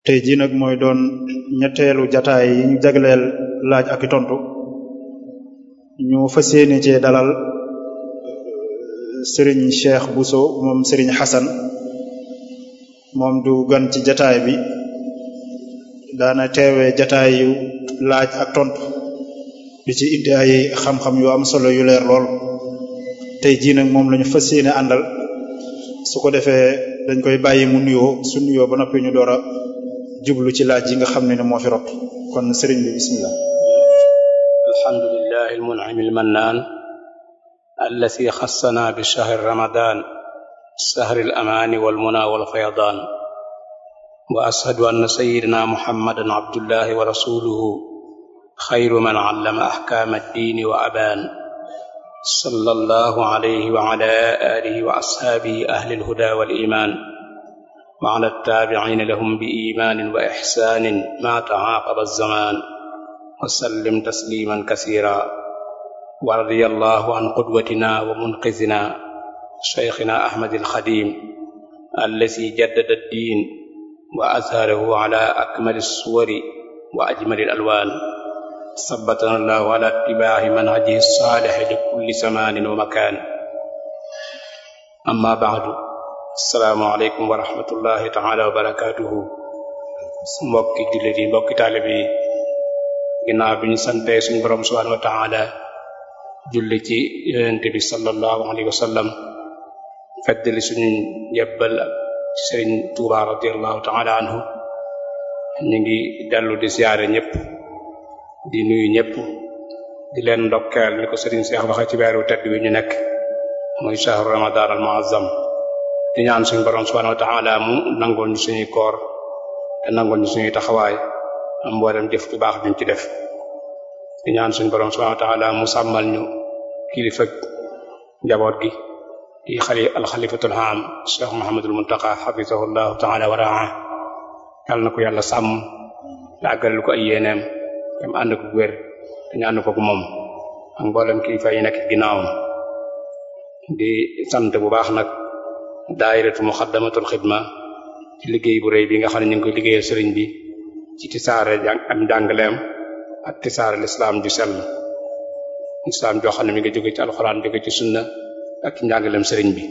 tey jii nag mooy doon ñetteelu jataay yi ñu jagleel laaj ak i tontu ñu fas yéene cee dalal sëriñ Cheikh Bousso moom sëriñ Xasan moom du gan ci jataay bi daana teewee jataay yu laaj ak tontu di ci indi ay xam-xam yu am solo yu leer lool tey jii nag moom lañu fas yéene àndal su ko defee dañ koy bàyyi mu nuyoo su nuyoo ba noppi ñu door a jublu ci laaj yi nga xam ne ne moo fi rot kon sëriñ bi bismillah alhamdulillahi almun'im almannaan allati xassana bi shahri ramadan shahri al-amaani wal-munaa wal-fayadaan wa ashhadu anna sayyidina muhammadan abdullahi wa rasuluhu xayru man allama ahkaama ad-diini wa abaan sallallahu alayhi wa ala alihi wa ashaabihi ahli al-hudaa wal-iimaan wa ala at-taabi'iina lahum bi iimaanin wa ihsaanin maa ta'aaqaba az-zamaan wa sallim tasliiman kasiiran wa radiyallahu an qudwatinaa wa munqizinaa shaykhina ahmad alxadim allati jaddada ad-diin wa azharahu ala akmali suwari wa ajmali alwaan sabbatana allahu ala ittibaa'i manhajihi saalih li kulli zamaanin wa makaan amma ba'du assalaamu aleykum wa rahmatullahi taala wa barakaatuhu mbokki jullit yi mbokki taalib yi ginnaaw bi ñu santee suñu borom subhaanahu wa taala julli ci yonent bi sallallahu alayhi wa sallam feddali suñu yebbal ci sëriñ Tuuba radiallahu taala anhu ñu ngi dellu di siyaare ñëpp di nuyu ñëpp di leen ndokkeel ni ko sëriñ Seex waxe ci weeru tedd wi ñu nekk muy shahru ramadan al muazzam di ñaan suñu borom subhanahu wa taala mu nangul ñu suñuy koor te nangul ñu suñuy taxawaay am mboolem jëf bu baax duñ ci def di ñaan suñu borom subhanahu wa taala mu sàmmal ñu kilifa njaboot gi di xali alxalifatul am cheikh mohamadul muntaqa xafisahu llahu taala wa raa yàlla na ko yàlla sàmm te àggalal ko ay yéeneem dem ànd ko wér te ñu ànd ko moom ak mboolem kilifa yi nekk ginnaawam di sant bu baax nag daayiratu muxaddamatul xidma ci liggéey bu rëy bi nga xam ne ñu ngi koy liggéeyal sëriñ bi ci tisaare am njàngaleem ak tisaare lislaam ju sell lislaam joo xam ne mi nga jóge ci alxuraan jóge ci sunna ak ci njàngaleem sëriñ bi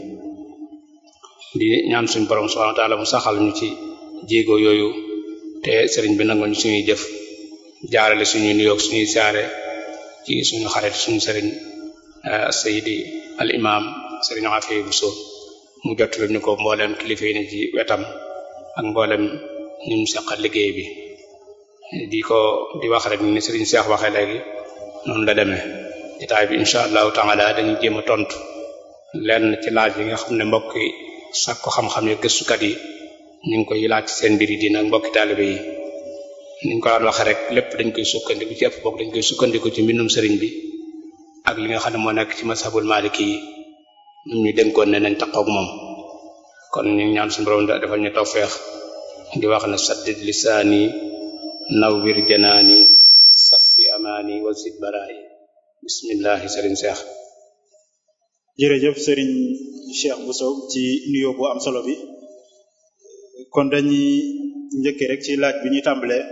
di ñaan suñu borom subhanahu wa ta'ala mu saxal ñu ci jéego yooyu te sëriñ bi nangoo ñu suñuy jëf jaarale suñuy nuyoog suñuy siyaare ci suñu xarit suñu sëriñ sayidi al imam sëriñ Afi Buso mu jottali ñu ko mboolem kilifa yi ne ci wetam ak mboolem ñu mu seqal liggéey bi di ko di wax rek ni sëriñ Seex waxee léegi noonu la demee jotaay bi incha allahu taala dañuy jéem a tontu lenn ci laaj yi nga xam ne mbokk yi sàkku xam-xam yi gëstukat yi ñu ngi koy laaj ci seen mbir yi dina mbokki taalibe yi niñ ko daan waxee rek lépp dañ koy sukkandiku ci ëpp bokk dañ koy sukkandiku ci mbindum sëriñ bi ak li nga xam ne moo nekk ci mashabul maliki yi ñun ñu dénkoon ne nañ taqoog moom kon ñu ñaan suñu borom defal ñu tawfeex di wax ne saddid lisaani nawwir janaani safi amaani wa zid baraayi bismillahi sëriñ Seex jërëjëf sëriñ Cheikh Bousso ci nuyoo bu am solo bi kon dañuy njëkkee rek ci laaj bi ñuy tàmbalee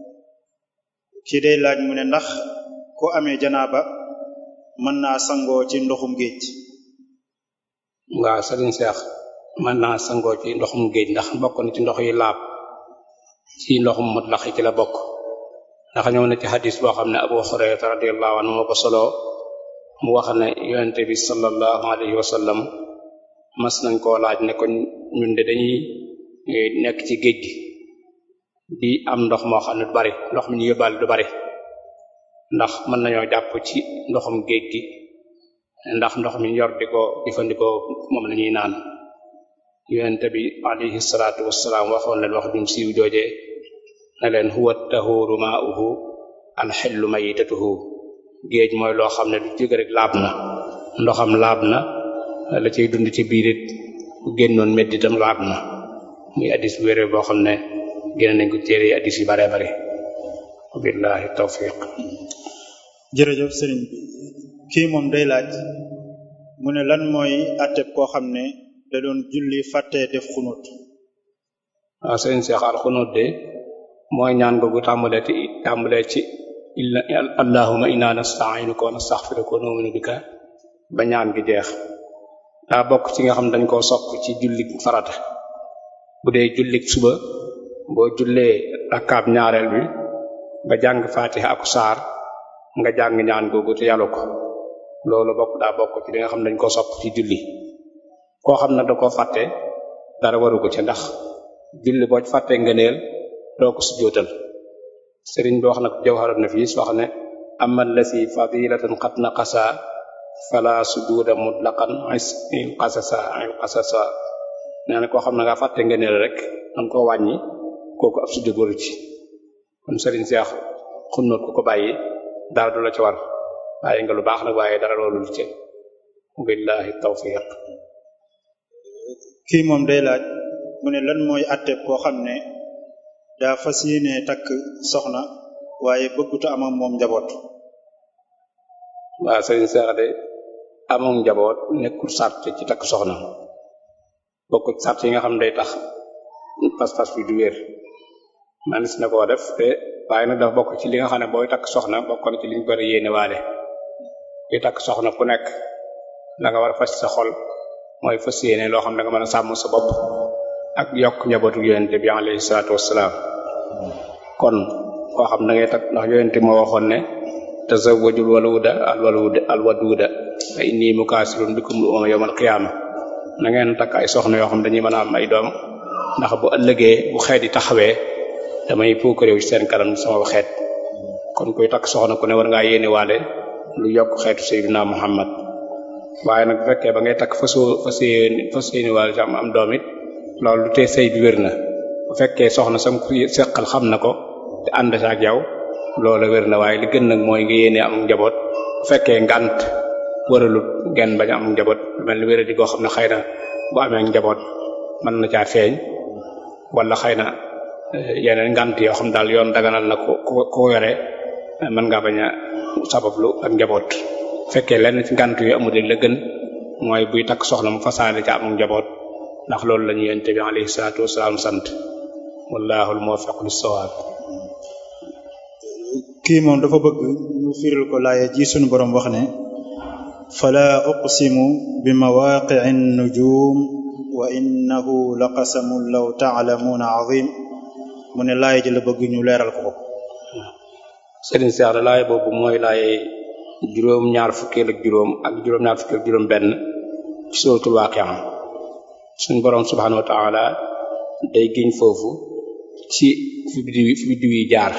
kii day laaj mu ne ndax ku amee janaaba mën naa sangoo ci ndoxum géej waaw sëriñ Seex mën naa sangoo ci ndoxum géej ndax bokk na ci ndox yi laab ci ndoxum mutlax yi ci la bokk ndax ñëw na ci xadis boo xam ne Abu Hurayra radiyallahu anhu moo ko solo mu wax ne yonente bi sallallahu alayhi wa sallam mas nañ koo laaj ne ko ñun de dañuy nekk ci géej gi di am ndox moo xam ne du bari ndox mi ñu yóbbaale du bari ndax mën nañoo jàpp ci ndoxum géej gi ndax ndox mi yor di ko jëfandikoo moom la ñuy naan yonente bi alayhi salaatu wassalaam waxoon leen wax jum siiw jooje ne leen huwa tahuru ma'uhu alxillu mayitatuhu géej mooy loo xam ne du jóge rek laab na ndoxam laab na la cay dund ci biir it bu génnoon meddi itam laab na muy addis bu wéré boo xam ne génn nañ ko téere yi addis yu bare bare billahi tawfiq jërëjëf sëriñ bi kii moom day laaj mu ne lan mooy atteb koo xam ne da doon julli fàttee def xunut waaw sëriñ Cheikh al xunóot de mooy ñaan googu tàmbalee ci tàmbalee ci illa allahumma inna nasta'inuka wa nastaghfiruka wa nu'minu bika ba ñaan gi jeex daa bokk ci nga xam dañ koo sopp ci jullik farata bu dee jullik suba boo jullee rakkaab ñaareel bi nga jàng fatiha ak saar nga jàng ñaan googu te yàlla ko loolu bokk daa bokk ci li nga xam dañ koo sopp ci julli koo xam ne da koo fàtte dara waru ko ci ndax julli boo ci fàttee ngëneel doo ko sujjóotal sëriñ bi wax na ko jawharat nafis wax ne amma allati fadilatan qad naqasa fala sujuda mutlaqan il qasasa il qasasa nee na koo xam ne nga fàtte ngëneel rek danga koo wàññi kooku ab sujjóot waru ci kon sëriñ Seex xunnoot ku ko bàyyi dara du la ci war bàyyi nga lu baax nag waaye dara loolu lu ci billahi tawfiq kii moom day laaj mu ne lan mooy àtte koo xam ne daa fas yéene takk soxna waaye bëgguta am ak moom njaboot waaw sëriñ Seex de amoon njaboot nekkul sart ci takk soxna bokkul sart yi nga xam day tax pas-pas bi du wér manis na koo def te waaye nag dafa bokk ci li nga xam ne booy takk soxna bokk na ci liñ ko yéene waale di takk soxna ku nekk la nga war a fas sa xol mooy fas yéene loo xam ne nga mën a sàmm sa bopp ak yokk njabootu yonente bi alayhi salaatu wassalaam kon koo xam da ngay takk ndax yonente moo waxoon ne tazawwajul waluda al waluda al waduda fa inni mukaasirun bikum lu umama yawmal qiyaama na ngeen takk ay soxna yoo xam dañuy mën a am ay doom ndax bu ëllëgee bu xeet yi taxawee damay puukaréew ci seen kanam sama xeet kon kuy takk soxna ku ne war ngaa yéene waale lu yokk xeetu sayyidina muhammad waaye nag bu fekkee ba ngay takk fasoo fas yéene fas yéene waale ci am am doom it loolu lu tee sëy bi wér na bu fekkee soxna sam ku seqal xam na ko te ànd sa ak yow loolu wér na waaye li gën nag mooy nga yéene am njaboot bu fekkee ngant waralut ngeen bañ am njaboot mel ni wéra di koo xam ne xëy na bu amee njaboot mën na caa feeñ wala xëy na yeneen ngant yoo xam daal yoon daganal na ko ko ko yore mën ngaa bañ a sabablu ak njaboot fekkee lenn ci ngant yu amul la gën mooy buy takk soxna mu fasaale ca am njaboot ndax loolu la ñu yonent bi alayhi salaatu wasalaam sant wallahu al-muwaffiq lis-sawab kii moom dafa bëgg ñu firil ko laaya ji sunu boroom wax ne fala uqsimu bi mawaqi'i nujum wa innahu la qasamun law ta'lamuna azim mu ne laaya ji la bëgg ñu leeral ko ko Sëriñ Seex da laaya boobu mooy laaye juróom ñaar fukkeel ak juróom ak juróom ñaar fukkeel ak juróom benn ci suratul waqi'a suñu boroom subhanahu wa ta'ala day giñ foofu ci fi biddiw fi biddiw yi jaar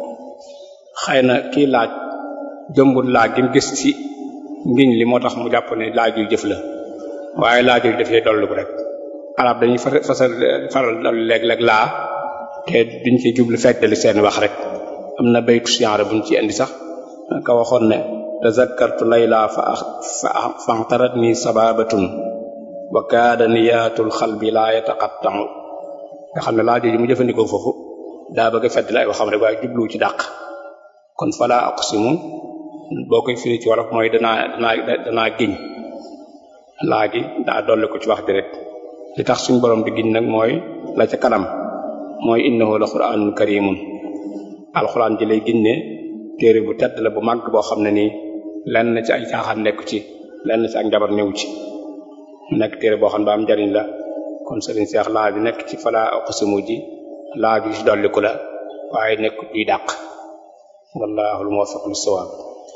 xëy na kii laaj jëmbul laaj gi mu gis ci ngiñ li moo tax mu jàpp ne laaj yu jëf la waaye laaj yu dafay dollu ko rek arab dañuy fasal faral dolli léeg-léeg laa te duñ ci jublu feddali seen wax rek am na baytu siyaara buñ ci indi sax ka waxoon ne tazakkartu layla fa fa axtarat ni sababatun wa kaada niyaatul xalbi laa yataqatta'u nga xam ne laaj yi mu jëfandikoo foofu daa bëgg a feddali ay waxam rek waaye jublu ci dàq kon fala aqsimu boo koy firi ci wolof mooy danaa danaa danaa giñ laa gi daa dolli ko ci wax ji rek li tax suñu borom di giñ nag mooy la ca kanam mooy innahu la qur'anun karimun alxuraan ji lay giñ ne téere bu tedd la bu màgg boo xam ne nii lenn ci ay caaxaan nekku ci lenn ci ak njabar newu ci mu nekk téere boo xam ne ba am njariñ la kon sëriñ Seex laa bi nekk ci fala aqsimu ji laa bi ci dolliku la waaye nekk duy dàq wallahu al-muwaffiq lis-sawab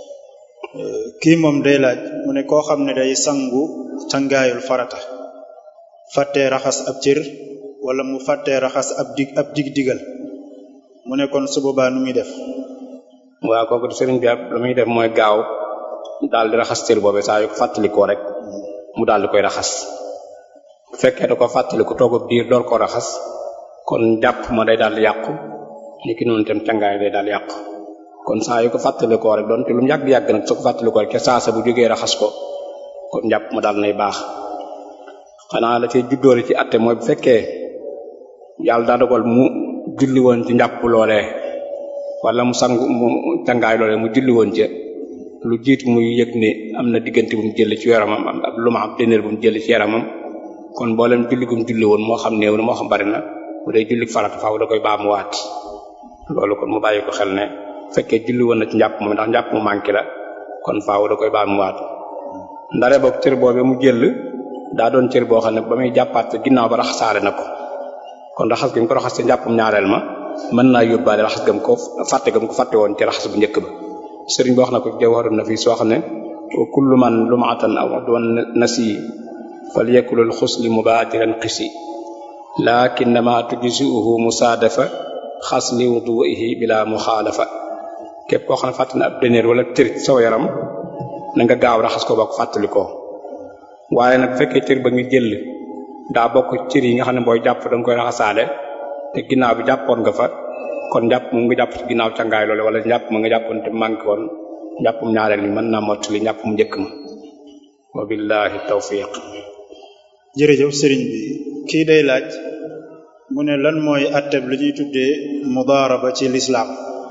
kii moom day laaj mu ne koo xam ne day sangu cangaayul farata fàttee raxas ab cër wala mu fàttee raxas ab dig ab dig digal mu ne kon su boobaa nu muy def waaw kooku di sëriñ bi ab lu muy def mooy gaaw daal di raxas cër boobe saa yu ko fàttalikoo rek mu daal di koy raxas bu fekkee da ko fàttaliku toog ab diir door koo raxas kon jàpp ma day daal di yàqu ni ki noonu tam cangaay day daal di yàqu kon saa yu ko fàttalikoo rek doon te lu mu yàgg-yàgg nag su ko fàttalikoo rek ca saasa bu jógee raxas ko kon jàpp ma daal nay baax xanaa la cay juddóori ci atte mooy bu fekkee yàlla daa dogal mu julli woon ci njàpp loolee wala mu sangu mu cangaay loolee mu julli woon ca lu jiitu muy yëg ne am na diggante bu mu jël ci yaramam am lu ma am dénéer bu mu jël ci yaramam kon mboolem julli gu mu julli woon moo xam néew na moo xam bari na bu dee julli farata faaw da koy baamuwaat loolu kon mu bàyyi ko xel ne fekkee julli woon na ci njàpp moom ndax njàpp mu manqué la kon faaw da koy baamuwaat ndare boog cër boobee mu jël daa doon cër boo xam ne ba muy jàppaat ginnaaw ba raxasaale na ko kon raxas gi mu ko raxas ci njàppum ñaareel ma mën naa yóbbaale raxas gam ko fàtte gam ko fàtte woon ci raxas bu njëkk ba sëriñ bi wax na ko jawharun nafis soo xam ne kullu man lumatan aw doon nasi falyakulul xusli mubaatiran qisi lakinnama tujzi'uhu musaadafa xasli wudu'ihi bila muxaalafa képp koo xam ne fàtte na ab dëneer wala tër saw yaram na nga gaaw raxas ko ba ko fàttali ko waaye nag bu fekkee cër ba nga jël daa bokk cër yi nga xam ne booy jàpp da nga koy raxasaale te ginnaaw bi jàppoon nga fa kon njàpp mu nga jàpp ci ginnaaw cangaay loole wala njàpp ma nga jàppoon te manqué woon njàppum ñaareel mi mën naa mottali njàpp mu njëkk ma wa billahi tawfiq jërëjëf sëriñ bi kii day laaj mu ne lan mooy atteb lu ñuy tuddee mudaaraba ci lislaam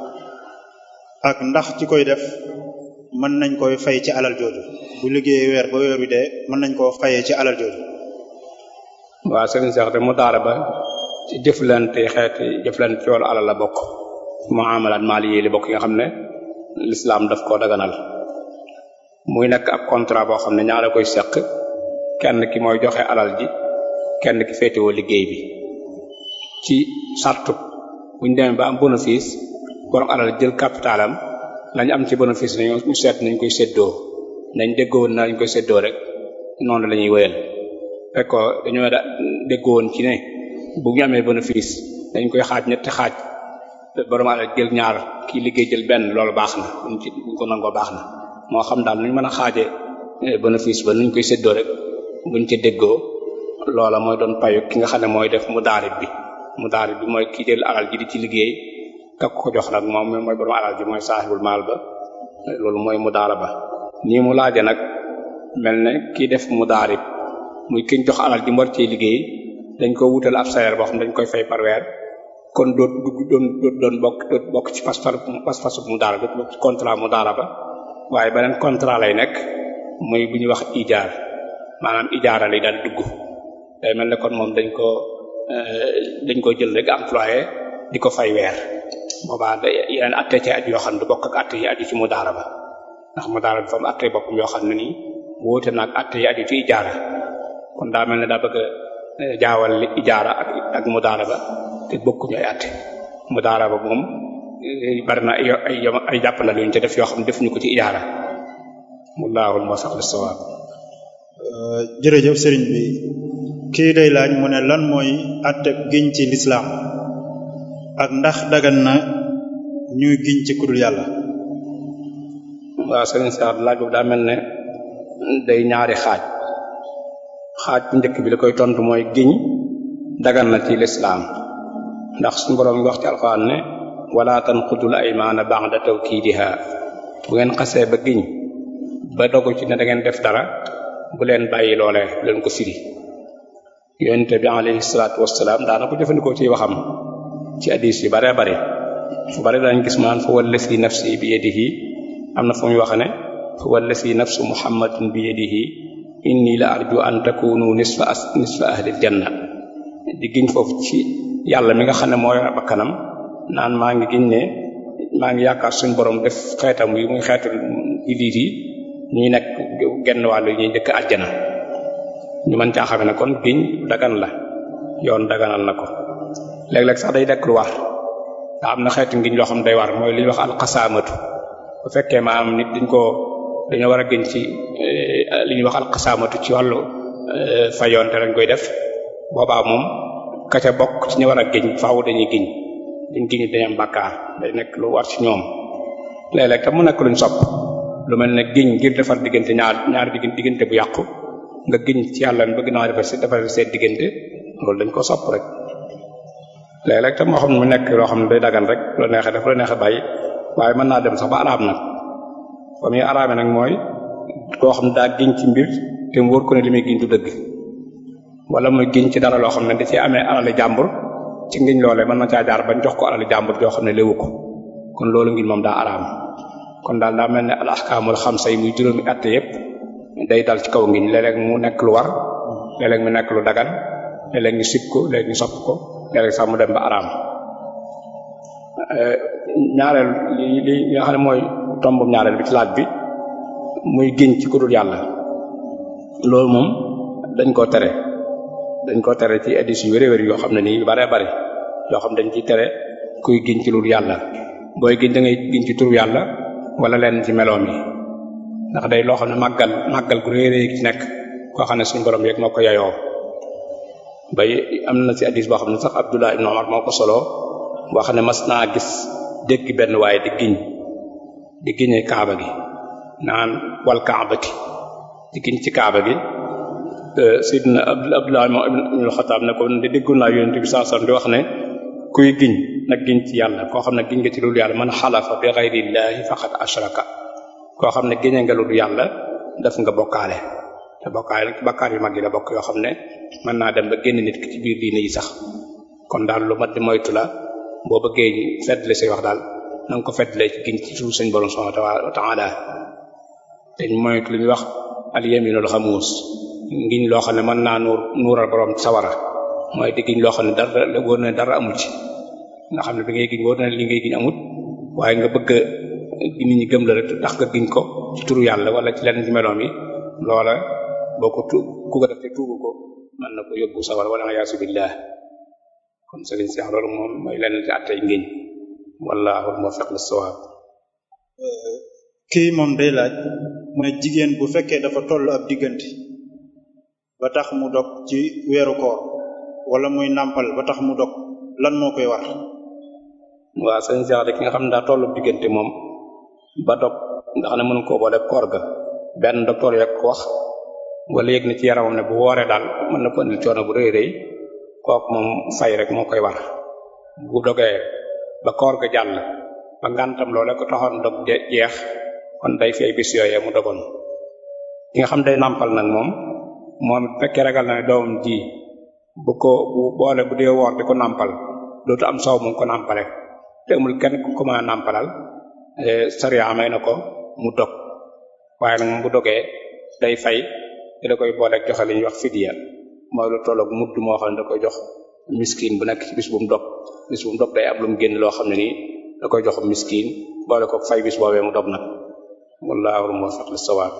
ak ndax ci koy def mën nañ koy fay ci alal jooju bu liggéeyee weer ba weer wi dee mën nañ koo fayee ci alal jooju waaw sëriñ Seex de mudaaraba ci jëflante xeeti jëflante ci wàllu alal la bokk muamalaat maali yi li bokk yi nga xam ne l'islam daf koo daganal muy nekk ab contrat boo xam ne ñaara koy seq kenn ki mooy joxe alal ji kenn ki féetewoo liggéey bi ci sartu buñ demee ba am bénéfice borom alal jël capitalam lañu am ci bénéfice nañu ñu seet nañ koy séddoo nañ déggowoon na lañ koy séddoo rek noonu la ñuy wéyal fekk ko dañoo da déggowoon ci ne bu ñu amee bénéfice dañ koy xaaj ñetti xaaj borom alal jël ñaar kii liggéey jël benn loolu baax na buñ ci buñ ko nangoo baax na moo xam daal nuñ mën a xaaje bénéfice ba nuñ koy séddoo rek buñ ca déggoo loola mooy doon payu ki nga xam ne mooy def mu daarib bi mu daarib bi mooy ki jël alal ji di ci liggéey kak ko jox nag moom mooy borom alal ji mooy saaxibul maal ba loolu mooy mu daara ba nii mu laaje nag mel ne kii def mu daarib muy kiñ jox alal ji mu war cee liggéey dañ ko wutal ab salaire boo xam dañ koy fay par weer kon doot dugg doon doot doon bokk doot bokk ci pas pas pasu mu daara doot bokk ci contrat mu daara ba waaye beneen contrat lay nekk muy bu ñuy wax ijaar maanaam ijaara lay daal dugg day mel ne kon moom dañ ko dañ ko jël rek employé di ko fay weer boobaa da yeneen atte ci aju yoo xam ne du bokk ak atte yi aju ci mu daara ba ndax mu daara bi fa am atte boppam yoo xam ne nii wóote naag atte yi aju ci ijaara kon daa mel ne daa bëgg a jaawal li ijaara ak ak mu daara ba te bokkuñu ay atte mu daara ba moom bari na ay ay ay jàppandal yuñ ca def yoo xam ne defuñu ko ci ijaara mullaahul muwaffiq lis-sawaab jërëjëf sëriñ bi kii day laaj mu ne lan mooy atteb giñ ci lislaam ak ndax dagan na ñuy giñ ci kudul yàlla waaw sëriñ Seex laaj boobu daa mel ne day ñaari xaaj xaaj bu njëkk bi la koy tontu mooy giñ dagan na ci lislaam ndax suñu boroom ngi wax ci alxuraan ne wala tanqudul aymaana ba'da tawkiidiha bu ngeen xasee ba giñ ba dogu ci ne da ngeen def dara bu leen bàyyi loolee bu leen ko firi yonente bi alayhi salaatu wassalaam daana ko jëfandikoo ci waxam ci hadis yu bare bare fu bare dañ gis maan fa wallasi nafsi bi yadihi am na fu muy wax ne fa wallasi nafsu muhammadin bi yadihi inni la arju an takunu nisfa as nisfa ahlil janna di giñ foofu ci yàlla mi nga xam ne moo yor bakkanam naan maa ngi giñ ne maa ngi yaakaar suñ borom def xeetam yi muy xeetu jullit yi ñuy nekk genn wàllu ñuy njëkk àjjana ñu mën caa xame ne kon giñ dagan la yoon daganal na ko léeg-léeg sax day dekk lu war nga am na xeetu ngiñ loo xam day war mooy li ñuy wax alxasaamatu bu fekkee maanaam nit dañ ko dañoo war a giñ ci li ñuy wax alxasaamatu ci wàllu fayoon te lañ koy def boobaa moom ka ca bokk ci ñu war a giñ faaw dañuy giñ duñ giñ dañu am bàkkaar day nekk lu war ci ñoom léeg-léeg tam mu nekk luñ sopp lu mel ne giñ ngir defar diggante ñaar ñaar diggante bu yàqu nga giñ ci yàlla bëgg naa defar si defar seen diggante loolu dañ ko sopp rek léeg-léeg tam moo xam ne mu nekk loo xam ne day dagan rek lu la neexee def lu la neexee bàyyi waaye mën naa dem sax ba araam nag fa muy araame nag mooy koo xam ne daa giñ ci mbir te mu wóor ko ne li muy giñ du dëgg wala muy giñ ci dara loo xam ne da ci amee alali jàmbur ci ngiñ loolee mën na caa jaar bañ jox ko alali jàmbur joo xam ne léwu ko kon loolu ngiñ moom daa araam kon daal daa mel ne al ahkaamul xamsa yi muy juróomi atte yépp day dal ci kaw ngiñ léeg-léeg mu nekk lu war léeg-léeg mu nekk lu dagan léeg-léeg ñu sib ko léeg ñu sopp ko léeg sax mu dem ba araam ñaareel li li nga xam ne mooy tombum ñaareel bi ci laaj bi muy giñ ci ku dul yàlla loolu moom dañ koo tere dañ koo tere ci édition yu wér-wér yoo xam ne nii yu bare bare yoo xam dañ ciy tere kuy giñ ci lu dul yàlla booy giñ da ngay giñ ci turu yàlla wala leen ci meloom yi ndax day loo xam ne màggal màggal gu réy réy ci nekk koo xam ne suñu borom yeeg moo ko yayoo bay am na ci hadis boo xam ne sax Abdullah ibn Umar moo ko solo boo xam ne mas naa gis dégg benn waaye di giñ di giñee kaaba gi naan wal kaabati di giñ ci kaaba gi Seydina Abdullah ibn Xattaab ne ko de déggoon naa yonent bi saa di wax ne kuy giñ nag giñ ci yàlla koo xam ne giñ nga ci loolu yàlla man xalafa bi ghayrillahi faqad ashraka koo xam ne giñe nga lu du yàlla def nga bokkaale te bokkaale nag bakkaar yu mag yi la bokk yoo xam ne mën naa dem ba génn nit ki ci biir diine yi sax kon daal lu mat di moytu la boo bëggee feddle say wax daal na nga ko feddle ci giñ ci suuf suñ borom subhanahu wa ta'ala te moytu lu ñuy wax al yaminul xamuus ngiñ loo xam ne mën naa nuur nuural borom sawara mooy di giñ loo xam ne dara la wóor na dara amul ci nga xam ne bi ngay giñ wóor na li ngay giñ amut waaye nga bëgg nit ñi gëm la rek tax nga giñ ko ci turu yàlla wala ci lenn ci meloom yi loola boo ko tu ku ko def te tuubu ko mën na ko yóbbu sawar wala yaasu billah kon sëriñ Cheikh loolu moom mooy lenn ci attey ngiñ wallahu muwaffiq lis-sawab kii moom day laaj mu ne jigéen bu fekkee dafa toll ab diggante ba tax mu dog ci weeru koor wala muy nàmpal ba tax mu dog lan moo koy war waaw sëriñ Cheikh de ki nga xam ne daa tollu diggante moom ba dog nga xam ne mënu koo boole koor ga benn docteur yak ko wax wala yëg na ci yaramam ne bu wooree daal mën na ko indil coono bu rëy rëy kooku moom fay rek moo koy war bu dogee ba koor ga jàll ba ngantam loole ko taxoon dog jeex kon day fay bis yooyee mu dogoon ki nga xam day nàmpal nag moom moom fekkee ragal na ne doomam ji bu ko bu boole bu dee woor di ko nàmpal dootu am soow mu ko nàmpale te amul kenn ku ko mën a nàmpalal sariya may na ko mu dog waaye nag moom bu dogee day fay te da koy boole ak joxe li ñuy wax fidiya mooy lu tolloog mudd moo xam ne da koy jox miskin bu nekk ci bis bu mu dog bis bu mu dog day am lu mu génn loo xam ne nii da koy jox miskin boole ko fay bis boobee mu dog nag wallahu muwaffiq lis-sawab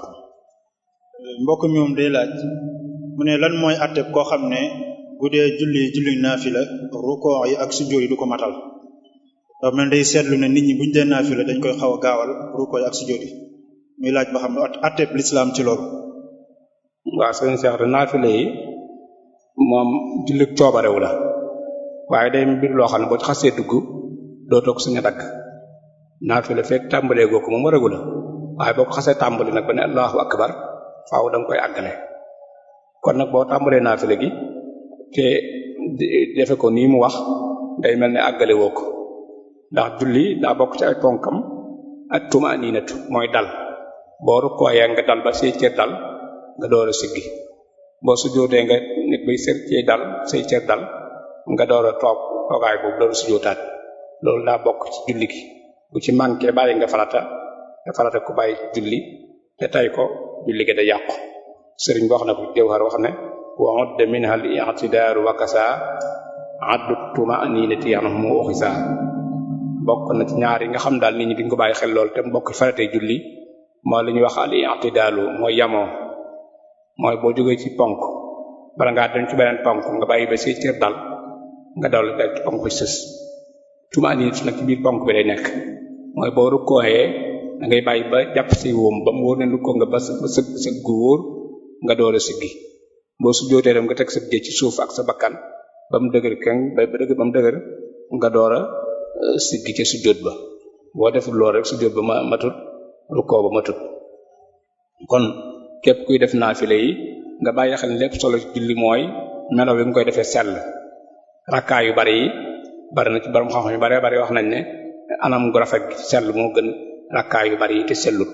mbokk mi moom day laaj mu ne lan mooy àtte koo xam ne bu dee julli julli naafila rukoo yi ak sujjóot yi du ko matal dafa mel day seetlu ne nit ñi buñu dee naafila dañ koy xaw a gaawal rukoo yi ak sujjóot yi muy laaj ba xam ne àtte lislaam ci loolu waaw sëñ Cheikh de naafile yi moom julli coobarewu la waaye day mbir loo xam ne boo ci xasee dugg doo toog suñu dagg naafile fekk tàmbalee goo ko moom waragu la waaye boo ko xasee tàmbali nag ba ne allahu akbar faaw da nga koy àggale kon nag boo tàmbalee naafile gi te defe ko nii mu wax day mel ne àggale woo ko ndax julli daa bokk ci ay ponkam ak tumaninatu mooy dal boo rukkooyee nga dal ba say cër dal nga door a siggi boo sujjóotee nga nit bay ser ci dal say cër dal nga door a toog toogaay boobu door a sujjóotaat loolu daa bokk ci julli gi bu ci manqué bàyyi nga farata te farata ku bàyyi julli te tay ko julli gi da yàqu sëriñ bi wax na ko jawhar wax ne wa udda minha al i'tidaaru wa kasa addu tumaninati anhum uxisa bokk na ci ñaar yi nga xam daal nit ñi duñ ko bàyyi xel lool te mbokk faratee julli mooy li ñuy wax al i'tidaalu mooy yamoo mooy boo jógee ci ponk bala ngaa dem ci beneen ponk nga bàyyi ba say cër dal nga dal dal ci ponk bi sës tumaninati nag ci biir ponk bi lay nekk mooy boo rukkooyee da ngay bàyyi ba jàpp say wóom ba mu wóor ne rukkoo nga ba sa sëg sëg gu wóor nga door a siggi boo sujjóotee dem nga teg sa jë ci suuf ak sa bakkan ba mu dëgër keng ba dëgër ba mu dëgër nga door a siggi ca sujjóot ba boo deful loolu rek sujjóot ba ma matut rukkoo ba matut kon képp kuy def naafile yi nga bàyyi xel lépp solo ci julli mooy melo bi nga koy defee sell rakkaa yu bari yi bari na ci borom xam-xam yu bari bari wax nañ ne anam gu rafet gi sell moo gën rakkaa yu bari yi te sellut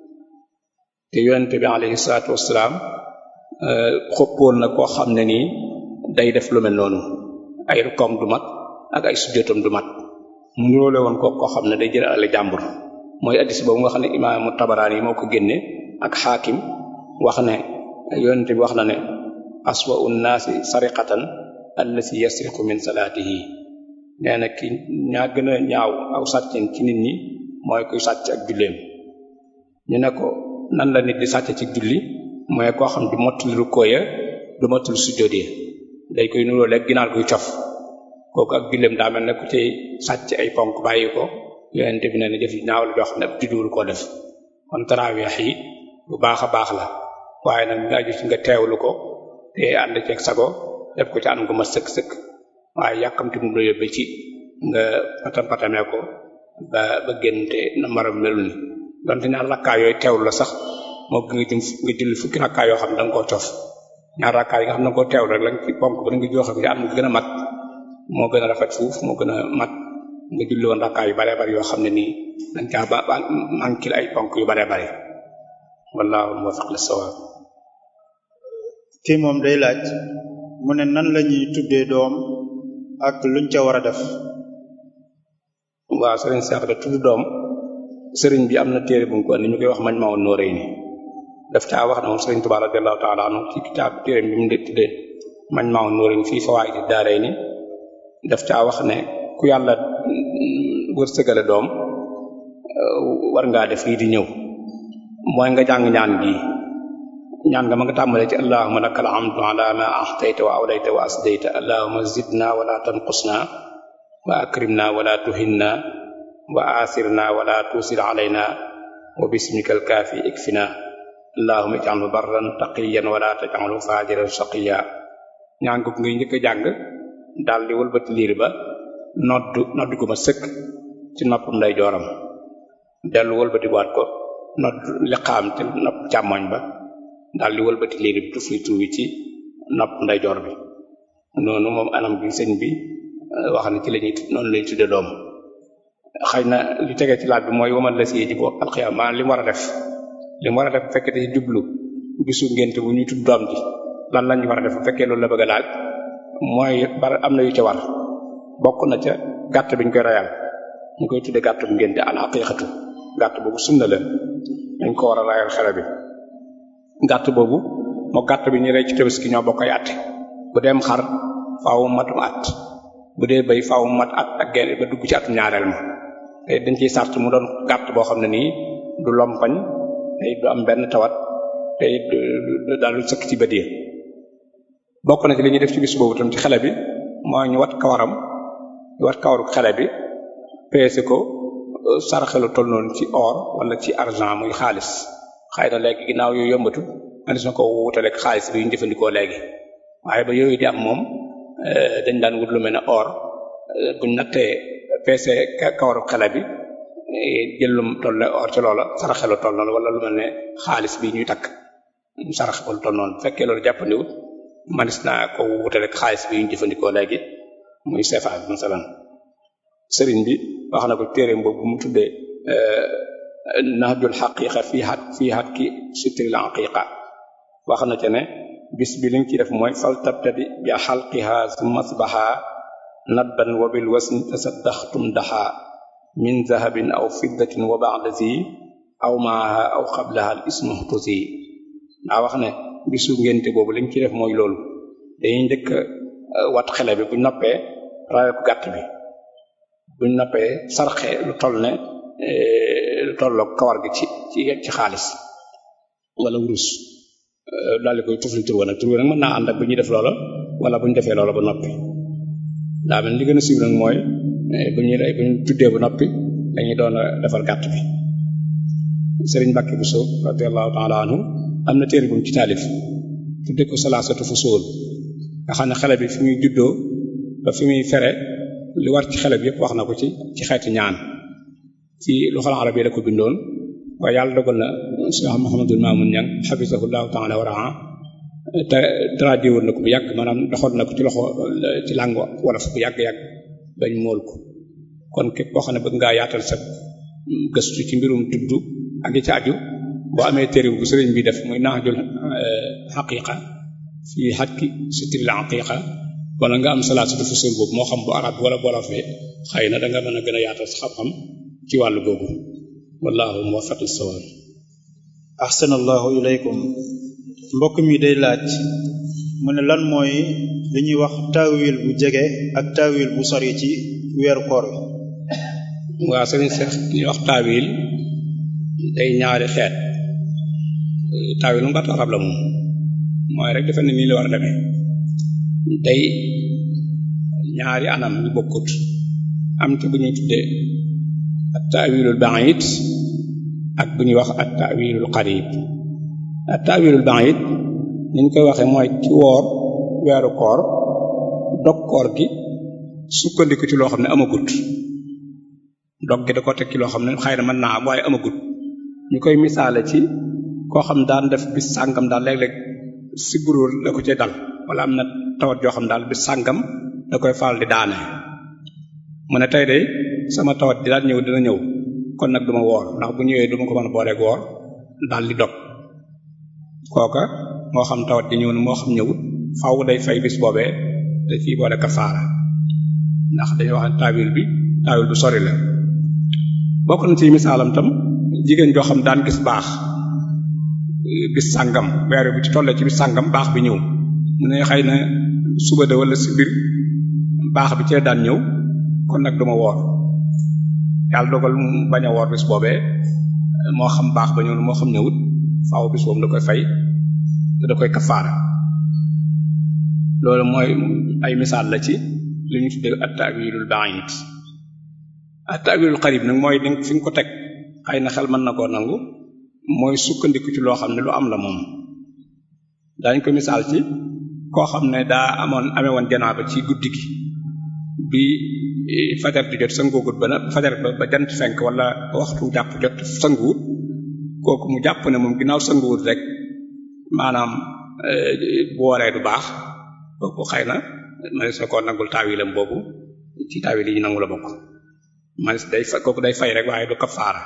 te yonente bi alayhi salaatu wassalaam xoppoon na koo xam ne nii day def lu mel noonu ay rukkoom du mat ak ay sujjóotam du mat mu niroole woon ko koo xam ne day jël ale jàmbur mooy addis boobu nga xam ne imaamu tabaraani moo ko génne ak xaakim wax ne yonente bi wax na ne aswa un naasi sariqatan allasi yasriqu min salaatihi nee na ki ñaa gën a ñaaw aw sàccen ci nit ñi mooy kuy sàcc ak julleem ñu ne ko nan la nit di sàcc ci julli mooy koo xam du mottali rukkoo ya du mottali sujjóot ya day koy nuroo lekk ginaar kuy cof kooku ak julleem daa mel ne ku ci sàcc ay ponk bàyyi ko yonente bi ne ne jëf yi ñaaw la joo xam ne ab judduwul koo def kon taraaweex yi bu baax a baax la waaye nag nga aju ci nga teewlu ko te ànd ceeg sago def ko ci anam ko ma sëkk-sëkk waaye yàkkamti mu la yóbbe ci nga patam patamee ko ba ba génn te na maram melu ni donte ñaar rakkaa yooyu teewlu la sax moo gën nga jëm nga julli fukki rakkaa yoo xam ne da nga koo cof ñaar rakkaa yi nga xam ne da nga koo teewlu rek lañ ci ponk ba nga joxe ci anam gën a mat moo gën a rafet fuuf moo gën a mat nga julli woon rakkaa yu baree bari yoo xam ne nii dañ caa ba ba manquil ay ponk yu baree bari wallahu muwaffiq lis-sawab kii moom day laaj mu ne nan la ñuy tuddee doom ak luñ ca war a def waaw sëriñ Seex da tudd doom sëriñ bi am na téere bu mu ko andi ñu koy wax mañ maawoon nooree ni daf caa wax ne moom sëriñ Tuubaa radiyallahu ta'ala anhu ci kitaab téere bi mu tuddee mañ maawoon nooree ni fii fawaa'idi daaray ni daf caa wax ne ku yàlla wërsëgale doom war ngaa def lii di ñëw mooy nga jàng ñaan gi ñaan nga ma nga tàmbalee ci allahumma lakal hamdu ala ma ahtayta wa awlayta wa asdayta allahumma zidna wala tanqusna wa akrimna wala tuhinna wa asirna wala tusir alayna wa bismikal kaafi ikfina allahumma ij'alhu barran taqiyan wala taj'alhu fajiran shaqiya ñaan ko ngay njëkk a jàng daal di wëlbati liir ba noddu noddu ko ma sëkk ci noppam nday jooram dellu wëlbati waat ko noddu liqaam ci nopp càmmoñ ba daal di wëlbati liir bi tufli tuubi ci nopp nday joor bi noonu moom anam gi sëñ bi wax na ci la ñuy noonu lañuy tudde doom xëy na li tege ci laaj bi mooy waman la si ji bo alxiyam maanaam li mu war a def li mu war a def bu fekkee dañuy jublu bisu ngénte bu ñuy tudd doom ji lan lañu war a def bu fekkee loolu la bëgg a laaj mooy bar am na yu ca war bokk na ca gàtt bi ñu koy rayal ñu koy tudde gàtt bu ngénte al aqiqatu gàtt boobu sunna la dañ ko war a rayal xale bi gàtt boobu moo gàtt bi ñu rey ci tabaski ñoo bokk ay at bu dem xar faaw matum at bu dee bay faaw mat at ak genn ba dugg ci atum ñaareel ma te dañ ciy sart mu doon gàtt boo xam ne nii du lompañ te du am benn tawat te daal lu sëkk ci bët yi bokk na ci li ñuy def ci bis boobu tam ci xale bi mooy ñu wat kawaram ñu wat kawaru xale bi peese ko saraxelu toll noonu ci or wala ci argent muy xaalis xëy na léegi ginnaaw yooyu yombatu manis na ko wutaleeg xaalis bi ñu jëfandikoo léegi waaye ba yooyu di am moom dañ daan wut lu mel ne or buñ nattee peese kawaru xale bi jël lu toll ne or ci loola saraxelu toll noonu wala lu mel ne xaalis bi ñuy takk sarax ko lu toll noonu fekkee loolu jàppandiwut manis naa ko wutaleeg xaalis bi ñu jëfandikoo léegi muy CFA bi masalan sëriñ bi wax na ko téereem boobu mu tuddee nahjul xaqiqa fii xat fii xat ki sitril aqiqa wax na ca ne bis bi li nga ci def mooy fal tabtadi bi xalqiha summa asbaha nadban wa bil wasni tasaddaxtum daxa min zahabin aw fiddatin wa ba'da zi aw maaha aw qablaha al ismu tusi daa wax ne bisu ngénte boobu li nga ci def mooy loolu dañuy njëkk wat xele bi bu noppee rawe ko gàtt bi buñ noppee sarxe lu toll ne lu tolloog kawar gi ci ci ci xaalis wala wurus daal di koy tufli tur wa nag tur wa nag mën naa ànd ak bu ñuy def loola wala bu ñu defee loola ba noppi daa mel li gën a siiw nag mooy bu ñuy bu ñu tuddee ba noppi dañuy doon defar gàtt bi Sëriñ Mbàkke Buso radiyallahu ta'ala anhu am na téere bu mu ci taalif tuddee ko salaasatu fusuul nga xam ne xale bi fi muy juddoo ba fi muy fere li war ci xale bi yëpp wax na ko ci ci xeeti ñaan ci loxol arab yi la ko bindoon waaye yàlla dogal na Cheikh Mouhamadul Mamoun Niang hafizahullahu ta'ala wa ra'a te traduit woon na ko bu yàgg maanaam doxoon na ko ci loxo ci langue wolof bu yàgg-yàgg bañ mool ko kon képp koo xam ne bëgg ngaa yaatal sa gëstu ci mbirum tudd ak yi ci aju boo amee téere bu sëriñ bi def muy nahjul haqiqa fii hakki sitril haqiqa wala nga am salaasatu fusul boobu moo xam bu arab wala bu wolof xëy na da nga mën a gën a yaatal sa xam-xam ci wàllu googu wallahu muwaffiq lis-sawab ahsanallahu ilaykum mbokk mi day laaj mu ne lan mooy li ñuy wax taawil bu jege ak taawil bu sori ci weeru koor wi waaw sëriñ Seex ñuy wax taawil day ñaari xeet taawil mu baatu arab la moom mooy rek defe ne nii la war a demee day ñaari anam yu bokkut am ci bu ñuy tuddee at taawilul ba'id ak bu ñuy wax at taawilul qarib at taawilul ba'id ni ñu koy waxee mooy ci woor weeru koor dog koor gi sukkandiku ci loo xam ne amagut dog gi da ko teg ci loo xam ne xëy na mën naa am waaye amagut ñu koy misaale ci koo xam daan def bis sàngam daal léeg-léeg si buróor la ko cay dal wala am na tawat joo xam daal bis sàngam da koy faral di daane mu ne tey de sama tawat di daal ñëw dina ñëw kon nag duma woor ndax bu ñëwee duma ko mën a booleeg woor daal di dog kooka moo xam tawat di ñëw na moo xam ñëwut faaw day fay bis boobee da ciy boole kafaara ndax dañuy wax taawil bi taawil bu sori la bokk na ci misaalam tam jigéen joo xam daan gis baax bis sàngam weer bi ci tollee ci bis sàngam baax bi ñëw mu ne xëy na suba de wala si biir baax bi ci daan ñëw kon nag duma woor yàlla dogal mu bañ a woor bis boobee moo xam baax ba ñëw moo xam ñëwut faaw bis boobu da koy fay te da koy kafaara loolu mooy ay misaal la ci li ñu tuddee at-ta'wilul ba'id at-ta'wilul qarib nag mooy ni fi nga ko teg xëy na xel mën na koo nangu mooy sukkandiku ci loo xam ne lu am la moom dañ ko misaal ci koo xam ne daa amoon amee woon janaaba ci guddi gi bi fajar di jot sanguwut ba na fajar ba ba jant fenk wala waxtu jàpp jot sanguwut kooku mu jàpp ne moom ginnaaw sanguwut rek maanaam bu waree du baax kooku xëy na manis na koo nangul taawilam boobu ci taawil yi ñu nangu la bokk manis day fa kooku day fay rek waaye du kafaara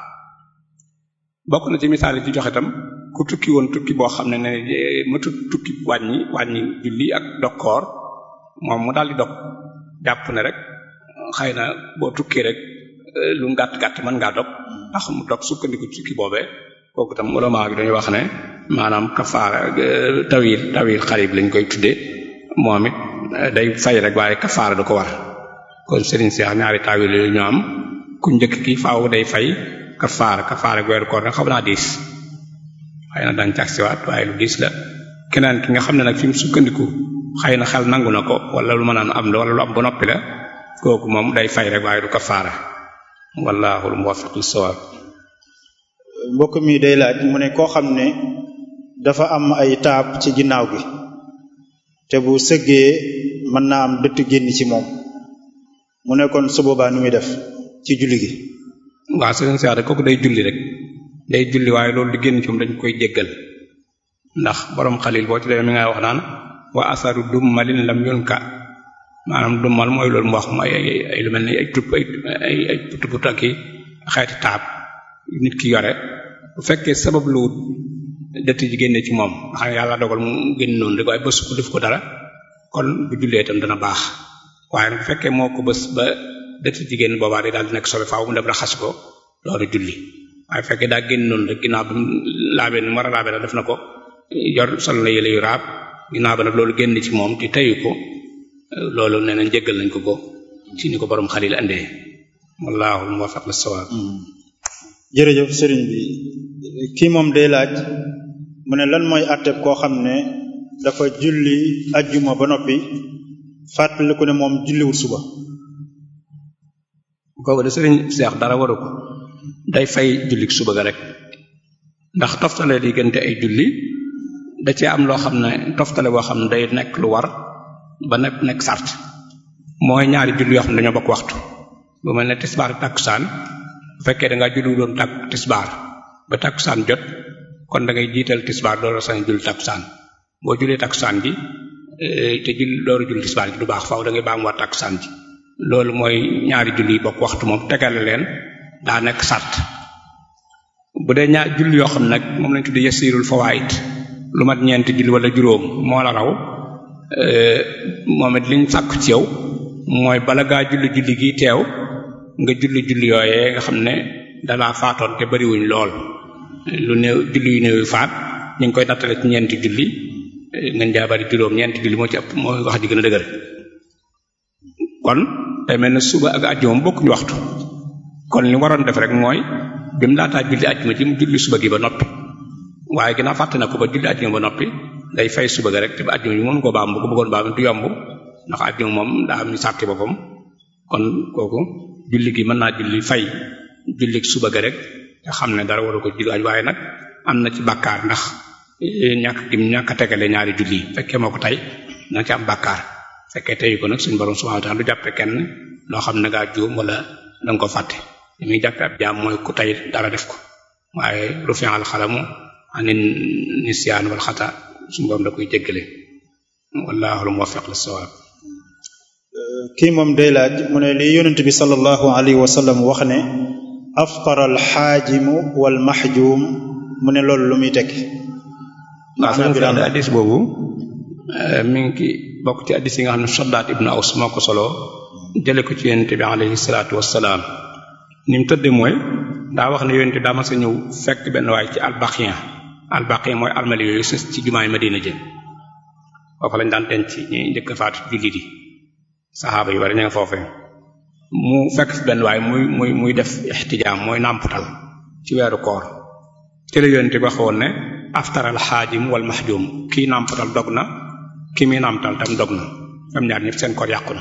bokk na ci misaal yi ci joxe tam ku tukki woon tukki boo xam ne ne matut tukki wàññi wàññi julli ak dokkoor moom mu daal di dog jàpp ne rek xëy na boo tukki rek lu gàtt gàtt mën ngaa dog ndax mu dog sukkandiku tukki boobee kooku tam ulama gi dañuy wax ne maanaam kafaara tawil tawil xarib lañ koy tuddee moom it day fay rek waaye kafaara du ko war kon Serigne Cheikh ñaari tawil yooyu ñu am ku njëkk ki faaw day fay kafaara kafaara weeru koor nag xam naa diis xëy na dañ cax siwaat waaye lu diis la keneen ki nga xam ne nag fi mu sukkandiku xëy na xel nangu na ko wala lu mën a am la wala lu am ba noppi la kooku moom day fay rek waaye du kafaara wallaahu muwaffiq lis-sawaab mbokk mi day laaj mu ne koo xam ne dafa am ay taab ci ginnaaw gi te bu sëggee mën naa am dëtt génn ci moom mu ne kon su boobaa nu muy def ci julli gi waaw sëriñ Cheikh kooku day julli rek day julli waaye loolu di génn ci moom dañ koy jéggal ndax borom xalil boo ci demee mi ngay wax naan wa asaru dummalin lam yunka maanaam dummal mooy loolu mu wax mooy ay ay lu mel ni ay tupp ay ay ay putu putu ak xeeti taab nit ki yore bu fekkee sabab lu wut dëtt ji génne ci moom nga xam ne yàlla dogal mu génn noonu rek waaye bës ko def ko dara kon bu jullee itam dana baax waaye bu fekkee moo ko bës ba dëtt ji génn boobaa day daal di nekk sobe faaw mu dem raxas ko loolu julli waaye bu fekkee daa génn noonu rek ginnaaw bi mu laabee ni mu war a laabee def na ko yor sol na yële yu raab ginnaaw ba nag loolu génn ci moom te teyu ko loolu nee nañ jéggal nañ ko ko ci ni ko borom xalil andee wallaahu muwaffaq lis-sawaab jërëjëf sëriñ bi kii moom day laaj mu ne lan mooy àtteb koo xam ne dafa julli ajjuma ba noppi fàttaliku ne moom julliwul suba kooku de sëriñ Seex dara waru ko day fay julli suba ga rek ndax toftale diggante ay julli da cee am loo xam ne toftale boo xam ne day nekk lu war ba nekk nekk sart mooy ñaari julli yoo xam ne dañoo bokk waxtu bu mel ne tisbaar takkusaan bu fekkee da ngaa julli doon tàkk tisbaar ba takkusaan jot kon da ngay jiital tisbaar door a sañ julli takkusaan boo jullee takkusaan ji te julli door a julli tisbaar ji du baax faaw da ngay baamuwaat takkusaan ji loolu mooy ñaari julli yi bokk waxtu moom tegale leen daa nekk sart bu dee ñaar julli yoo xam nag moom lañ tuddee yasirul fawaid lu mat ñeenti julli wala juróom moo la raw moom it liñ sàkk ci yow mooy bala ngaa julli julli gi teew nga julli julli yooyee nga xam ne dalaa faatoon te bariwuñ lool lu néew julli yu néew yu faat ñu ngi koy nattale ci ñeenti julli ngeen jaabari juróom ñeenti julli moo ci ëpp mooy wax ji gën a dëgër kon day mel ne suba ak àjjuma bokkuñu waxtu kon li waroon def rek mooy bi mu laataa julli àjjuma ji mu julli suba gi ba noppi waaye ginnaaw fàtte na ko ba julli àjjuma ba noppi day fay suba ga rek te ba àjjuma yi mënu ko baam bu ko bëggoon baam du yomb ndax àjjuma moom daa am sàrti boppam kon kooku julli gi mën naa julli fay julli suba ga rek te xam ne dara waru ko julli waaye nag am na ci bàkkaar ndax ñàkk gi ñàkk a tegale ñaari julli yi fekkee moo ko tey na ci am bàkkaar fekkee teyu ko nag suñu borom subhanahu wa ta'ala du jàppe kenn loo xam ne ngaa juum wala da nga ko fàtte li muy jàppe ab jaam mooy ku tey dara def ko waaye rufi'al xalamu anin nisyaan wal xata suñu borom da koy jéggale wallahu al-muwaffiq lis-sawab kii moom day laaj mu ne li yonent bi sallallahu alayhi wa sallam wax ne aftara alxaajimu wal maxjuum mu ne loolu lu muy tekki waaw sëñ bi daal addis boobu mi ngi ki bokk ci addis yi nga xam ne Saddaat ibnu Aws moo ko solo jële ko ci yonent bi alayhi salaatu wassalaam ni mu tëdde mooy daa wax ne yonent daa ma sa ñëw fekk benn waay ci albaqiya albaqiya mooy almali yooyu sës ci jumaay Madina jëm foofu lañ daan denc ñi njëkk faatu jullit yi saxaaba yu bari ña nga foofee mu fekk fi benn waay muy muy muy def ixtijaam mooy nàmputal ci weeru koor ci la yonent bi waxoon ne aftaral xaajim wal mahjum kii nàmputal dog na kii muy nàmputal tam dog na am ñaar ñëpp seen koor yàqu na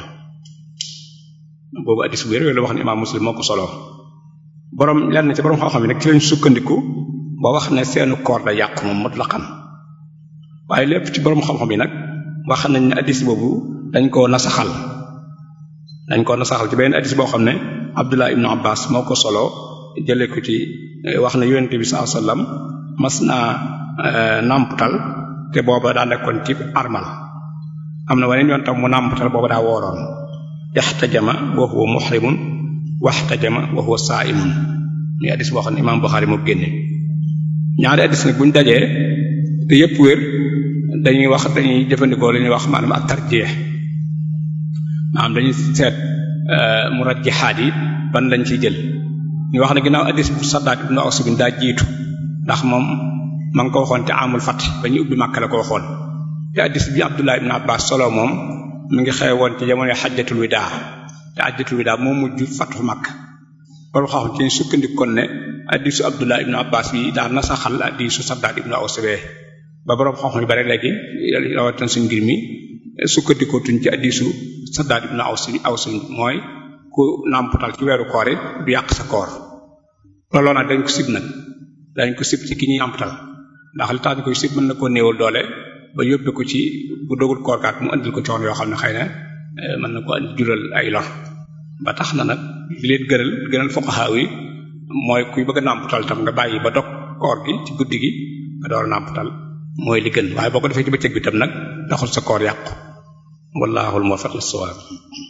boobu addis bu wér la wax ne imaam muslim moo ko solo borom lenn ci borom xam-xam yi nag ci lañ sukkandiku ba wax ne seenu koor da yàqu moom mutlaqan waaye lépp ci borom xam-xam yi nag wax nañ ne addis boobu dañ koo nasaxal dañ koo nasaxal ci benn addis boo xam ne Abdullah ibnu Abbas moo ko solo jëlee ko ci wax na yonent bi sallallahu alayhi wasallam mas naa nàmputal te booba daa nekkoon ci armal am na waneen yoon tam mu nàmputal booba daa wooroon ixtajama wa huwa muhrimun waxtajama wa huwa saa'imun muy addis boo xam ne imaam Buxaari moo génne ñaari addis nag buñ dajee te yépp wér dañuy wax dañuy jëfandikoo li ñuy wax maanaam ak tarjeex maanaam dañuy seet murajjihaat yi ban lañ ciy jël ñu wax ne ginnaaw addis bu Saddaat ibnu Aws bin daa jiitu ndax moom ma ngi ko waxoon te amul fat ba ñu ubbi Makka la ko waxoon te addis bi Abdullah ibn Abbas solo moom mi ngi xew woon ci jamono xajjatul widaa te xajjatul widaa moo mujj fatu Makka borom xam ci sukkandiku kon ne addisu Abdullah ibn Abbas bi daal na saxal addisu Saddaat ibnu Aws bee ba borom xam-xam yu bari léegi rawatina suñ ngir mi sukkandikootuñ ci addisu Saddaat ibnu Aws Aws mooy ku nàmputal ci weeru koor it du yàq sa koor looloo nag dañ ko sib nag dañ ko sib ci ki ñuy nàmputal ndax li tax ñu koy sib mën na koo néewal doole ba yóbbe ko ci bu dogul koor kaat mu andil ko coon yoo xam ne xëy na mën na ko andi jural ay lor ba tax na nag li leen gënal gënal fuqaha yi mooy kuy bëgg a nàmputal tam nga bàyyi ba dog koor gi ci guddi gi nga door a nàmputal mooy li gën waaye boo ko defee ci bëccëg bi tam nag taxul sa koor yàqu wallahul muwaffiq lis-sawab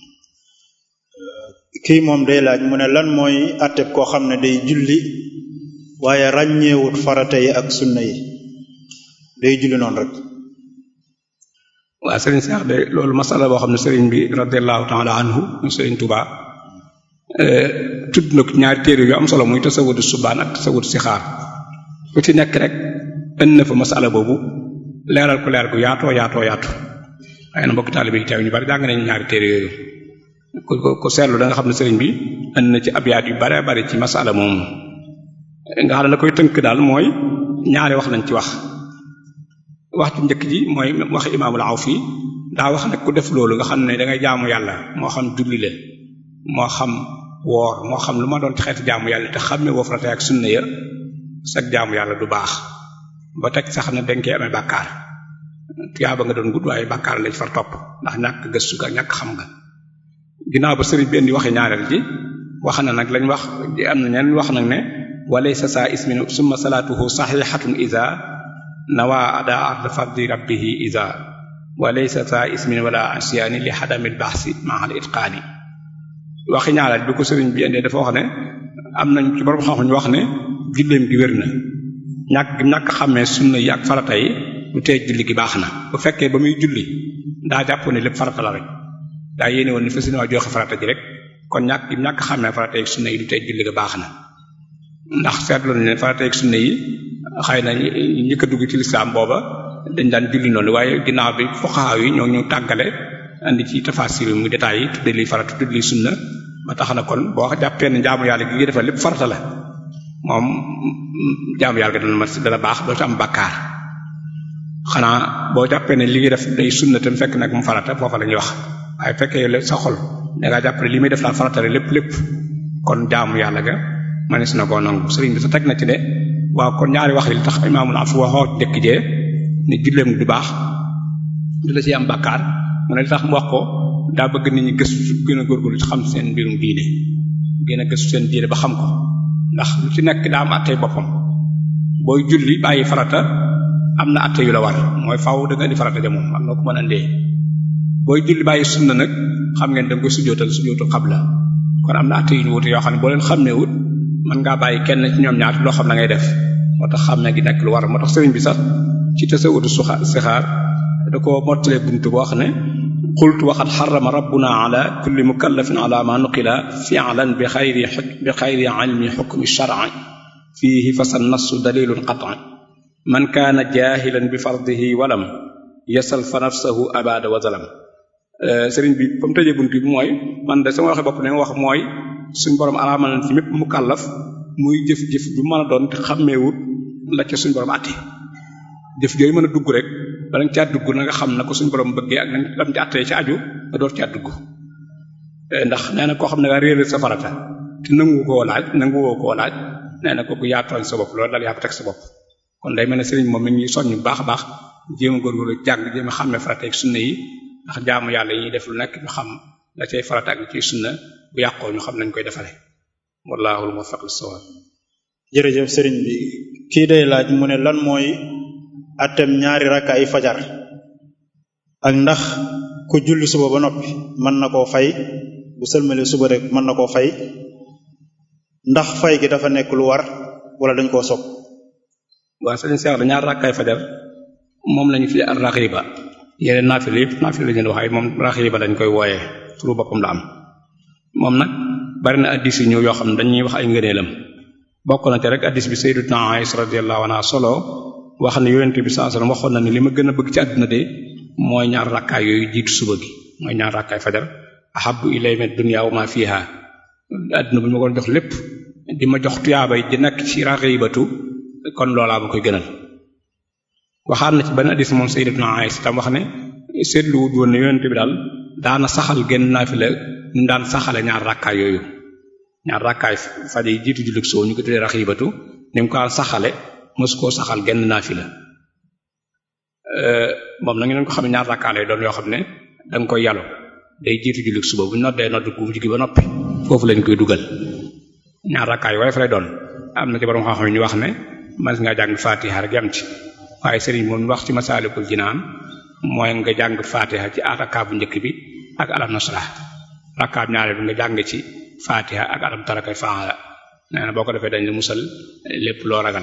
kii moom day laaj mu ne lan mooy atteb koo xam ne day julli waaye ràññeewut farata yi ak sunna yi day julli noonu rek waaw sëriñ Seex de loolu masala boo xam ne sëriñ bi radiallahu taala anhu mu sëriñ Tuubaa tudd na ko ñaari téere yu am solo muy tasawudu subaan ak tasawudu sixaar ku ci nekk rek ënn na fa masala boobu leeral ko leeral ko yaatoo yaatoo yaatu xëy na mbokki taalibe yi teew ñu bari jàng nañu ñaari téere yooyu ku ko seetlu da nga xam ne sëriñ bi ënn na ci abyaat yu bare bari ci masala moomu nga xam ne la koy tënk daal mooy ñaari wax lañ ci wax wax ci njëkk ji mooy wax imaamul Awfi daa wax ne ku def loolu nga xam ne da ngay jaamu yàlla moo xam julli la moo xam woor moo xam lu ma doon ci xeeti jaamu yàlla te xam ne woo farata ak sunna ya sag jaamu yàlla du baax ba teg sax ne dañ koy amee bàkkaar tuyaaba nga doon gudd waaye bàkkaar lañ far topp ndax ñàkk gëstu ga ñàkk xam nga ginnaaw ba sëriñ bi indi waxe ñaareel ji wax na nag lañ wax am na ñeneen wax nag ne walaysa saa ismin summa salaatuhu saxiixatun iza nawa ada ard fardi rabbihi iza walaysa saa ismin wala asyaani li xadamil baxsi maa al itqaani waxi ñaareel bi ko sëriñ bi indee dafa wax ne am nañ ci borom xam-xam ñu wax ne julleem gi wér na ñàkk ñàkk xàmmee sunna yi ak farata yi lu tee julli gi baax na bu fekkee ba muy julli daa jàpp ne lépp farata la rek daa yéene woon ni fa sina waa joxe farata ji rek kon ñàkk ñàkk xàmmee farata yi sunna yi lu tee julli ga baax na ndax seetlu nañ ne farata yi sunna yi xëy na ñi njëkk a dugg ci lislaam booba dañ daan julli noonu waaye ginnaaw bi fuqaha yi ñoo ñu tàggale andi ci tafasir mu détails yi tudde li farata tudde li sunna ba tax na kon boo jàppee ne jaamu yàlla gi nga defal lépp farata la moom jaamu yàlla gi dana ma dana baax doo ci am bakkaar xanaa boo jàppee ne li nga def day sunna tam fekk nag mu farata foofa la ñuy wax waaye fekkee yow sa xol da ngaa jàpp ne li muy def daal farata la lépp lépp kon jaamu yàlla ga manis na koo nangu sëriñ bi sa teg na ci ne waaw kon ñaari wax yi li tax imaamul af waxoo dëkk jee ne julleem du baax du la ci am bakkaar mu ne li tax mu wax ko daa bëgg nit ñi gëstu gën a góorgóorlu ci xam seen mbirum diine gën a gëstu seen diine ba xam ko ndax lu ci nekk daa am attey boppam booy julli bàyyi farata am na atte yu la war mooy faaw da nga indi farata ja moom am na ko mën a ndee booy julli bàyyi sunna nag xam ngeen da nga koy sujootal sujootul xabla kon am na atte yu ñu wute yoo xam ne boo leen xàmmee wut mën ngaa bàyyi kenn ci ñoom ñaar loo xam na ngay def moo tax xàmmee gi nekk lu war moo tax sëriñ bi sax ci tasawudu suxa sixaar da ko mottalee buntu boo xam ne qultu waxat xarama rabbuna ala kulli mukallafin ala ma nuqila fi'lan bi xayri bi xayri ilmi xukmi shar'i fiihi fa sa nassu dalilun qat'i man kaana jaahilan bi fardihi walam yasal fa nafsahu abada wa zalam sëriñ bi fa mu tëjee bunt bi mooy man de sama waxe bopp ne wax mooy suñ borom araamal na ci mépp mu kàllaf muy jëf-jëf bu mën a doon te xàmmeewut la ca suñ borom àtte jëf jooyu mën a dugg rek bala nga caa dugg na nga xam na ko suñ borom bëggee ak nañ lam ci àttee ci aju nga door caa dugg ndax nee na koo xam ne nga réer sa farata te nangu koo laaj nangu woo koo laaj nee na kooku yaa tooñ sa bopp loolu daal yaa ko teg sa bopp kon day mel ne sëriñ moom mi ngi soññ bu baax a baax jéem a góorgóorlu jàng jéem a xàmmee farata ak sunna yi ndax jaamu yàlla yi ñuy def lu nekk ñu xam la cay farata ak ciy sunna bu yàqoo ñu xam nañ koy defale wallahul muwaffiq lis-sawab jërëjëf sëriñ bi kii day laaj mu ne lan mooy atem ñaari rakka ay fajar ak ndax ku julli suba ba noppi mën na koo fay bu sëlmalee suba rek mën na koo fay ndax fay gi dafa nekk lu war wala dañ koo sopp waaw sëriñ Cheikh da ñaar rakkaay fajar moom lañu fi ar raxiba yeneen naafila yëpp naafila la ñu wax ay moom raxiba dañ koy wooyee turu boppam la am moom nag bari na addis yu ñëw yoo xam ne dañuy wax ay ngëneelam bokk na ci rek addis bi sayyidatuna Aisha radiyallahu anha solo wax ne yonent bi sallallahu alayhi wasallam waxoon na ni li ma gën a bëgg ci àdduna de mooy ñaar rakkaay yooyu jiitu suba gi mooy ñaar rakkaay fajar ahabbu ilayya min dunya wa ma fiha àdduna bu ñu ma ko jox lépp di ma jox tuyaabay di nekk ci raxibatu kon loolaa ma koy gënal waxaat na ci benn addis moom sayyidatuna Aisha tam wax ne seetlu wut woon ne yonent bi daal daana saxal genn naafila ñu daan saxale ñaar rakkaay yooyu ñaar rakkaay faj yi jiitu jullit soo ñu ko tuddee raxibatu ni mu ko daan saxale mos koo saxal genn naafila moom nag ñu ko xam ne ñaar rakkaa lay doon yoo xam ne da nga koy yàllu day jiitu jullit suba bu ñu noddee nodd gu mujj gi ba noppi foofu lañ koy dugal ñaar rakkaa yi waaye fa lay doon am na ci borom xam-xam ñu wax ne man nga jàng fatiha rek yam ci waaye sëriñ moom wax ci masaalikul jinaan mooy nga jàng fatiha ci rakkaa bu njëkk bi ak alam nasrah rakkaa bu ñaareel bi nga jàng ci fatiha ak alam tarakay faala nee na boo ko defee dañ la musal lépp loo ragal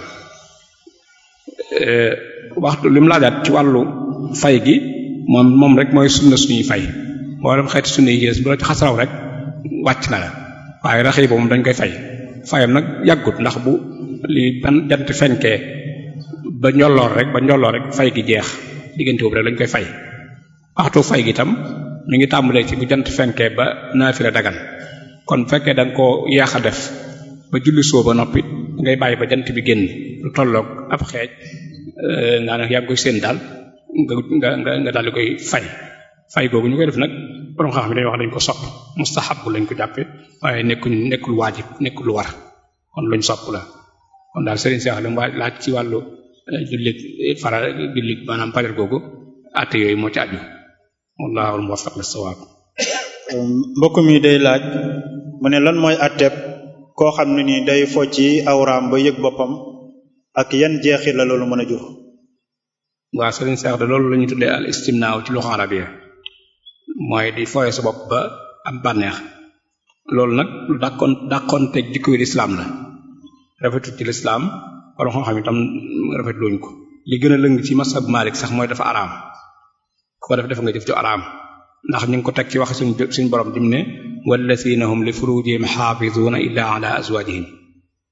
waxtu li mu laajaat ci wàllu fay gi moom moom rek mooy sunna suñuy fay boo dem xeeti sunna yi gis bu la ci xasaraw rek wàcc na la waaye raxi ba moom dañ koy fay fayam nag yàggut ndax bu li ban jant fenkee ba njolloor rek ba njolloor rek fay gi jeex diggante boobu rek lañ koy fay waxtu fay gi itam mi ngi tàmbalee ci bu jant fenkee ba naafila dagan kon bu fekkee da nga koo yaax a def ba julli soo ba noppi ngay bàyyi ba jant bi génn lu tolloog ab xeej naa ne yaa ngi koy séen daal nga nga nga daal di koy fay fay googu ñu koy def nag borom xam ne dañuy wax dañ ko sopp mustahab lañ ko jàppe waaye nekkul nekkul waajib nekkul lu war kon luñ sopp la kon daal Serigne Cheikh li mu waaj laaj ci wàllu jullit fara jullit maanaam fajar googu àtte yooyu moo ci aju wallahu muwaffiq lis-sawab mbokk mi day laaj mu ne lan mooy àtteeb koo xam ne ni day fo ci awraam ba yëg boppam ak yan jeexit la loolu mën a jur waaw Serigne Cheikh de loolu la ñuy tuddee al istimnaaw ci loxo arabia mooy di fooye sa bopp ba am bànneex loolu nag lu dàqoon dàqoon teg jikkoy lislaam la rafetul ci lislaam wala xam xam itam rafet luñ ko li gën a lëng ci masab Malik sax mooy dafa araam ku ko def def nga jëf ju araam ndax ñu ngi ko teg ci wax suñ suñ borom dim ne wallazina hum li furujihim xaafizuuna illa ala azwajihim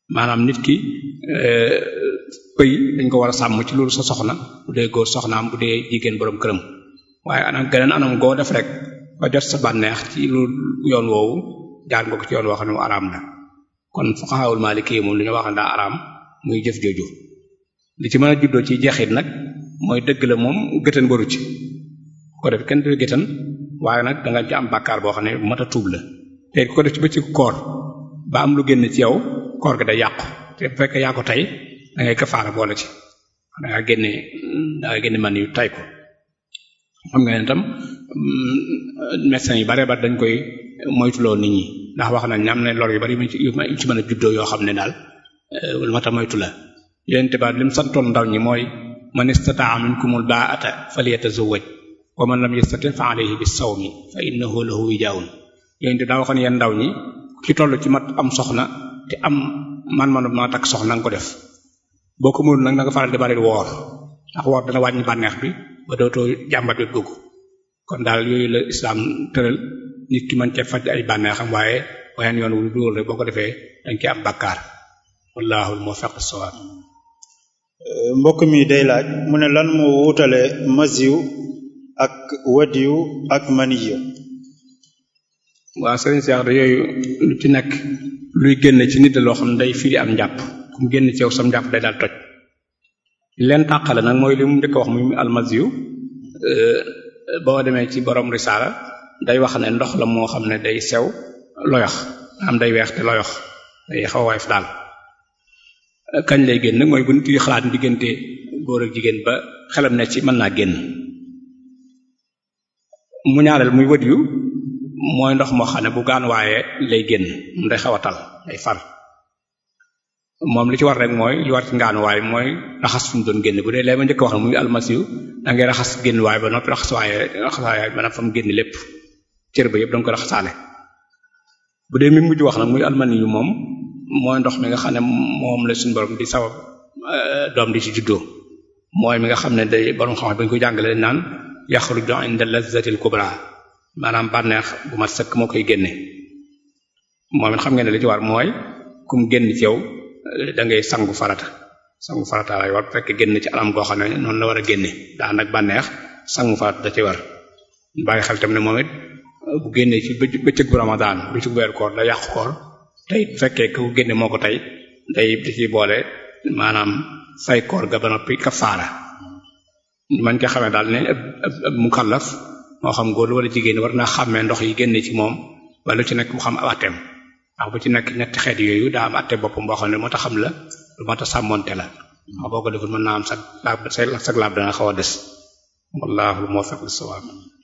maanaam nit ki pëy dañ ko war a sàmm ci loolu sa soxna bu dee góor soxnaam bu dee jigéen borom këram waaye anam geneen anam goo def rek ba jot sa bànneex ci lu yoon woowu jaar nga ko ci yoon woo xam ne mu araam la kon fuqahaul maliki moom li ñu wax daa araam muy jëf jooju li ci mën a juddoo ci jeexit nag mooy dëgg la moom gëtën waru ci ko def kenn du gëtën waaye nag da nga ci am bàkkaar boo xam ne bu mat a tuub la te ko def ci bëccëgu koor ba am lu génn ci yow koor gi day yàqu te bu fekkee yaa ko tey da ngay kafaara boole ci da nga génne da nga génne man yu tay ko xam nga ne tam médecins yu bare ba dañ koy moytuloo nit ñi ndax wax nañ am na lor yu bari yu ci mën a juddoo yoo xam ne daal lu mat a moytu la yonent ba lim santoon ndaw ñi mooy man istataa minkumul baa'ata falyatazawwaj wa man lam yastati fa alayhi bis-sawmi fa innahu lahu wijaa'un yonent daa waxoon yeen ndaw ñi ci toll ci mat am soxna te am man-manu ma takk soxna nga ko def boo ko mënul nag na nga faral di bari woor ndax woor dana wàññi bànneex bi ba dootoo jàmbat bi dugg kon daal yooyu la islaam tëral nit ki mën cee faj ay bànneexam waaye wayen yoon wu dóor rek boo ko defee dañ ci am bakkaar wallahu al-muwaffiq as-sawab mbokk mi day laaj mu ne lan moo wutale masiw ak wadiyu ak maniyu waaw sëriñ Cheikh da yooyu lu ci nekk luy génn ci nit loo xam ne day firi am njàpp ku mu génn ci yow sam njàpp day daal toj leen tàqale nag mooy li mu njëkk wax muy almasiw boo demee ci borom risaala day wax ne ndox la moo xam ne day sew loyox am day weex te loyox day xaw a woyof daal kañ lay génn mooy bu nit yi xalaat diggante góor ak jigéen ba xelam ne ci mën naa génn mu ñaareel muy wët yu mooy ndox moo xam ne bu gaan waaye lay génn mu day xaw a tal day far moom li ci war rek mooy li war ci ngaan waaye mooy raxas fi mu doon génn bu dee lee ma njëkk wax muy almasiw da ngay raxas génn waaye ba noppi raxas waaye raxas waaye maanaam fa mu génn lépp cër ba yëpp da nga ko raxasaale bu dee mi mujj wax nag muy almani yu moom mooy ndox mi nga xam ne moom la suñu borom di sabab doom di ci juddoo mooy mi nga xam ne day borom xam-xam bañ ko jàngale dañ naan yaxruju inda lazzatil kubra maanaam bànneex bu mat sëkk moo koy génne moom it xam ngeen ne li ci war mooy kum génn ci yow da ngay sangu farata sangu farata lay war fekk génn ci anam goo xam ne noonu la war a génne daa nag bànneex sangu farata da ci war bàyyi xel tam ne moom it bu génnee ci bëccëg bu ramadaan bëccëg bu weer koor da yàqu koor tey bu fekkee ku génne moo ko tey day di ci boole maanaam fay koor ga ba noppi kafaara man nga xamee daal ne ab ab mukallaf moo xam góor wala jigéen war naa xàmmee ndox yi génne ci moom wala lu ci nekk mu xam ab atteem ndax bu ci nekk ñetti xeet yooyu daa am atte boppam boo xam ne moo tax xam la lu moo tax sàmmonte la wax boo ko deful mën naa am sag laab say sag laab dana xaw a des wallahu muwaffiq lis-sawab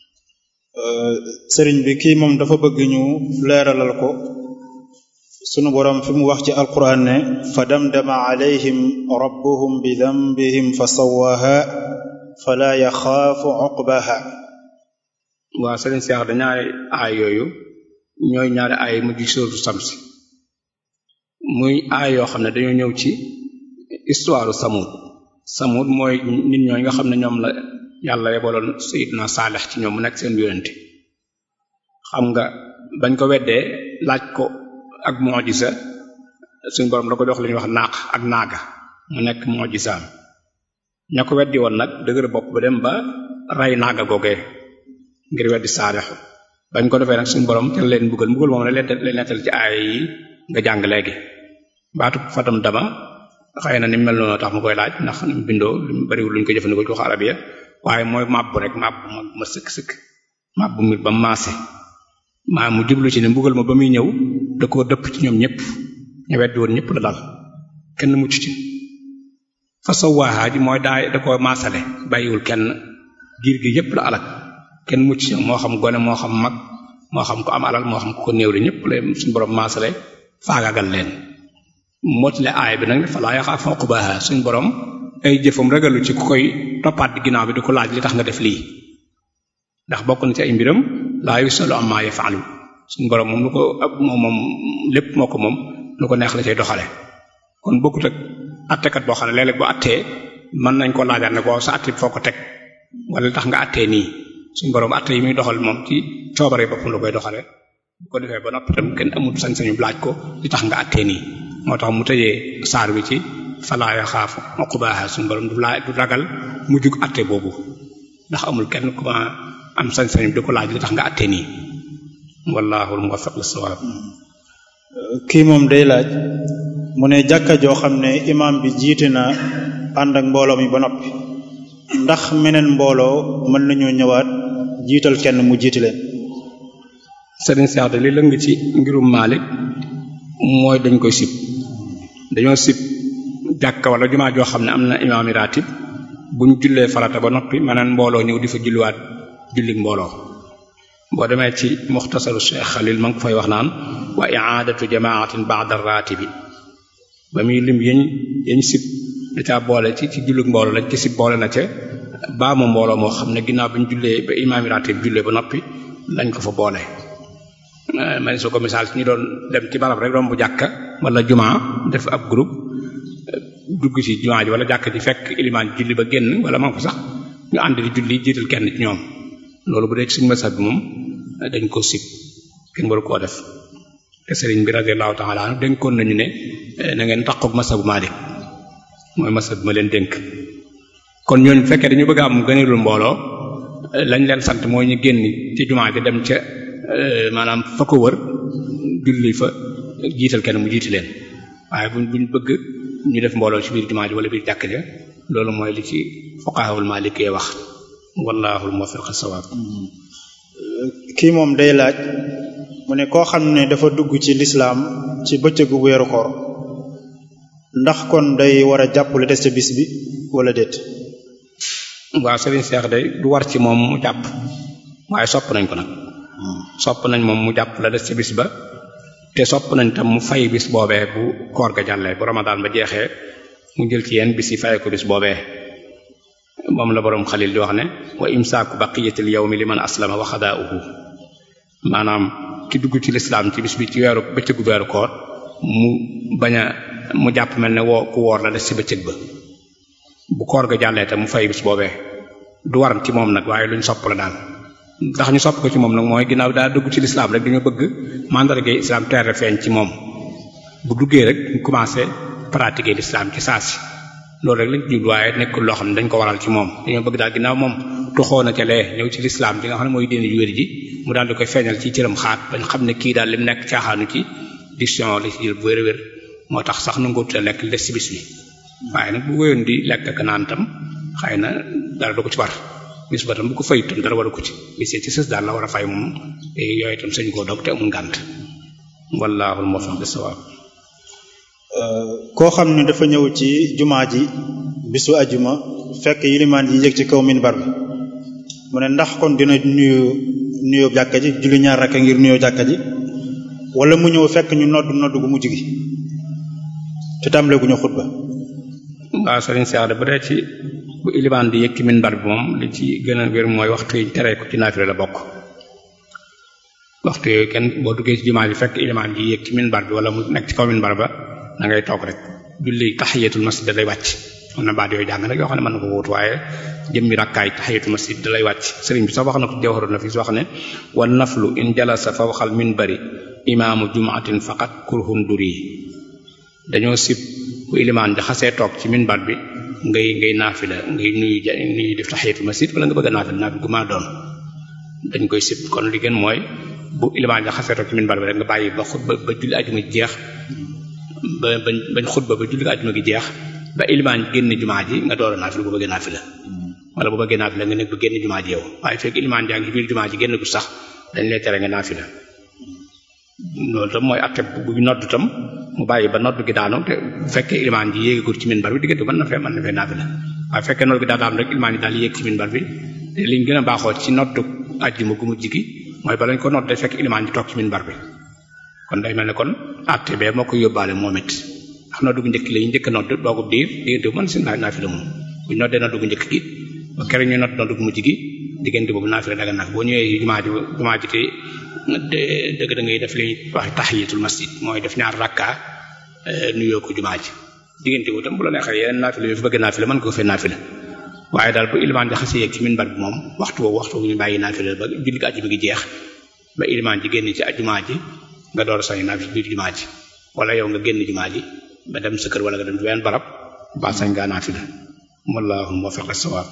sëriñ bi kii moom dafa bëgg ñu leeralal ko sunu boroom fi mu wax ci alquran ne fa damdama alayhim rabbuhum bi dambihim fa sawwaha fala yaxaafu uqbaha waaw sëriñ Cheikh da ñaari aay yooyu ñooy ñaari aay mujj sóotu samsi muy aay yoo xam ne dañoo ñëw ci histoire samud samud mooy nit ñooy nga xam ne ñoom la yàlla yebaloon sayidna saalix ci ñoom mu nekk seen yonente xam nga bañ ko weddee laaj ko ak mojisa suñ borom da ko jox li ñuy wax naaq ak naaga mu nekk mojisaam ña ko weddi woon nag dëgër bopp ba dem ba rey naaga googee ngir weddi saalixu bañ ko defee nag suñu borom te leen mbugal mbugal moom la leen leen nettal ci aay yi nga jàng léegi baatu fatam dama xëy na ni mel noonu tax mu koy laaj ndax ni mu bindoo lu bariwul luñ ko jëfandikoo ci wax arabiya waaye mooy màbbu rek màbbu ma ma sëkk sëkk màbbu mi ba maase maa mu jublu ci ne mbugal ma ba muy ñëw da koo dëpp ci ñoom ñëpp ñu weddi woon ñëpp la dal kenn mucc ci fa sawaaha ji mooy daay da koo maasale bàyyiwul kenn giir gi yëpp la alak kenn mucc ci moo xam gone moo xam mag moo xam ko am alal moo xam ko ko néew li ñëpp la suñu borom maasale faagagal leen mootile aay bi nag ne falaa yaxaafu uqbaha suñu borom ay jëfam ragalu ci ku koy toppaat di ginnaaw bi di ko laaj li tax nga def lii ndax bokk na ci ay mbiram laa yusalu amma yafalu suñu borom moom lu ko moom moom lépp moo ko moom lu ko neex la cay doxale kon bokkut ak attekat boo xam ne léeg-léeg bu attee mën nañ ko laajaat ne ko sa atte foo ko teg wala li tax nga attee nii suñu borom atte yi muy doxal moom ci coobare boppam la koy doxale bu ko defee ba noppi tam kenn amul sañ-sañu laaj ko li tax nga attee nii moo tax mu tëjee saar wi ci falaa yaxaafu uqbaaha suñu borom du laa du ragal mu jug atte boobu ndax amul kenn ku ma am sañ-sañ di ko laaj li tax nga atte nii wallaahu muwaffiq lis-sawaab kii moom day laaj mu ne jàkka joo xam ne imaam bi jiite na ànd ak mbooloo mi ba noppi ndax meneen mbooloo mën nañoo ñëwaat jiital kenn mu jiite leen sëriñ Seex de li lëng ci ngirum Maalik mooy dañ koy sib dañoo sib jàkka wala jumaa joo xam ne am na imaami ratib buñ jullee farata ba noppi meneen mbooloo ñëw di fa julliwaat jullik mbooloo boo demee ci muxtasaru Cheikh Xalil ma ngi ko fay wax naan wa i'aadatu jamaatin ba'da raatibi ba muy lim yañ yañ sib da caa boole ci ci jullik mbooloo lañ ci sib boole na ca baamu mbooloo moo xam ne ginnaaw bi ñu jullee ba imaami ratib jullee ba noppi lañ ko fa boole man soo ko misaal ci ñu doon dem ci barab rek romb jàkka wala jumaa def ab groupe dugg ci jumaa ji wala jàkka ji fekk ilimaan julli ba génn wala man ko sax ñu ànd di julli jiital kenn ci ñoom loolu bu dee ci suñu masab bi moom dañ ko sib kenn waru koo def te sëriñ bi radiyallahu ta'ala anhu dénkoon nañu ne na ngeen taqoog masabu Maalik mooy masab bi ma leen dénk kon ñooñu bu fekkee dañu bëgg a am gëneelul mbooloo lañ leen sant mooy ñu génn ci jumaa ji dem ca maanaam fa ko wër julli fa jiital kenn mu jiiti leen waaye buñ buñ bëgg ñu def mbooloo ci biir jumaa ji wala biir jàkk ja loolu mooy li ci fuqahaul maalikee wax wallaahu muwaffiq as-sawaab kii moom day laaj mu ne koo xam ne dafa dugg ci lislaam ci bëccëgu weeru koor ndax kon day war a jàpp la des ca bis bi wala déet waaw Serigne Cheikh day du war ci moom mu jàpp waaye sopp nañ ko nag sopp nañ moom mu jàpp la des ca bis ba te sopp nañ tam mu fay bis boobee bu koor ga jàllee bu ramadaan ba jeexee mu jël ci yenn bis yi fay ko bis boobee moom la boroom xalil di wax ne wa imsaaku baqiyatil yawmi liman aslama wa xadaa'uhu maanaam ki dugg ci lislaam ci bis bi ci weeru bëccëgu weeru koor mu bañ a mu jàpp mel ne woo ku woor la des ci bëccëg ba bu koor ga jàllee tam mu fay bis boobee du war ci moom nag waaye luñ sopp la daal ndax ñu sopp ko ci moom nag mooy ginnaaw daa dugg ci lislaam rek dañoo bëgg mandargay islam teer feeñ ci moom bu duggee rek ñu commencé pratiquer l'islam ci saa si loolu rek lañ jublu waaye nekkul loo xam ne dañ ko waral ci moom dañoo bëgg daal ginnaaw moom toxoo na ca lee ñëw ci lislaam bi nga xam ne mooy diine ju wér ji mu daal di koy feeñal ci cëram xaat bañ xam ne kii daal lim nekk caaxaanu ci diction la ci jël bu wér wér moo tax sax nanguut a lekk li des ci bis bi waaye nag bu wéyoon di lekk ak naan tam xëy na dara du ko ci war bis ba tam bu ko fayut tam dara waru ko ci bis ci sës daal la war a fay moom yooyu tam sañ koo dog te amul ngànt wallaahul muwaffiq bis-sawaab koo xam ne dafa ñëw ci jumaa ji bisu ajuma fekk yilimaan yi yëg ci kaw minbar bi mu ne ndax kon dina nuyu nuyoo jàkka ji julli ñaar rakka ngir nuyoo jàkka ji wala mu ñëw fekk ñu nodd nodd gu mujj gi te tàmbale gu ñu xutba waaw sëriñ Cheikh de bu dee ci bu ilimaan di yëg ci minbar bi moom li ci gën a wér mooy waxtu yi tere ko ci naafila la bokk waxtu yooyu kenn boo duggee ci jumaa ji fekk ilimaan ji yëg ci minbar bi wala mu nekk ci kaw minbar ba da ngay toog rek julli tahiyatul masjid da lay wàcc am na baat yooyu jàng nag yoo xam ne mën na ko wóotu waaye jëmmi rakkaay tahiyatul masjid da lay wàcc sëriñ bi sax wax na ko jawharul nafis wax ne wan naflu in jalasa fawqal minbari imaamu jumaatin faqat kurhun duri dañoo sib bu ilimaan ja xasee toog ci minbar bi ngay ngay naafila ngay nuyu ja nuyu def tahiyatul masjid wala nga bëgg a naafila naafila gu maa doon dañ koy sib kon li gën mooy bu ilimaan ja xasee toog ci minbar bi rek nga bàyyi ba xutba ba julli ajuma jeex ba bañ bañ xutba ba julli ajuma gi jeex ba ilimaan génn jumaa ji nga door a naafila bu bëggee naafila wala bu bëggee naafila nga nekk ba génn jumaa ji yow waaye fekk ilimaan jaa ngi ci biir jumaa ji génn gu sax dañ lay tere nga naafila loolu tam mooy atte bu nodd tam mu bàyyi ba nodd gi daanu te bu fekkee ilimaan ji yéegagul ci minbar bi diggante mën na fee mën na fee naafila waaye fekkee nodd gi daa daanu rek ilimaan ji daal yéeg ci minbar bi te liñ gën a baaxoo ci nodd ajjuma gu mujj gi mooy ba lañ ko nodd day fekk ilimaan ji toog ci minbar bi kon day mel ne kon atte bee moo ko yóbbaale moom it ndax nodd gu njëkk la ñu njëkk a nodd doogub diir diggante bu mën si naafila moom bu ñu noddee nodd gu njëkk gi ba kere ñu nodd nodd gu mujj gi diggante boobu naafila daga nag boo ñëwee jumaa ji jumaa ji te dëgg da ngay def li wax tahiyatul masjid mooy def ñaar rakka nuyoo ko jumaa ji diggante bu tam bu la neexee yeneen naafila yu fi bëgg naafila mën nga ko fee naafila waaye daal bu ilimaan di xasee yegg ci minbar bi moom waxtu woowu waxtu ñu bàyyi naafila ba julli ko àjjuma gi jeex ba ilimaan ji génn ci jumaa ji nga door a sañ naafila biir jumaa ji wala yow nga génn jumaa ji ba dem sa kër wala nga dem ci benn barab ba sañ ngaa naafila wallahu muwaffiq as-sawab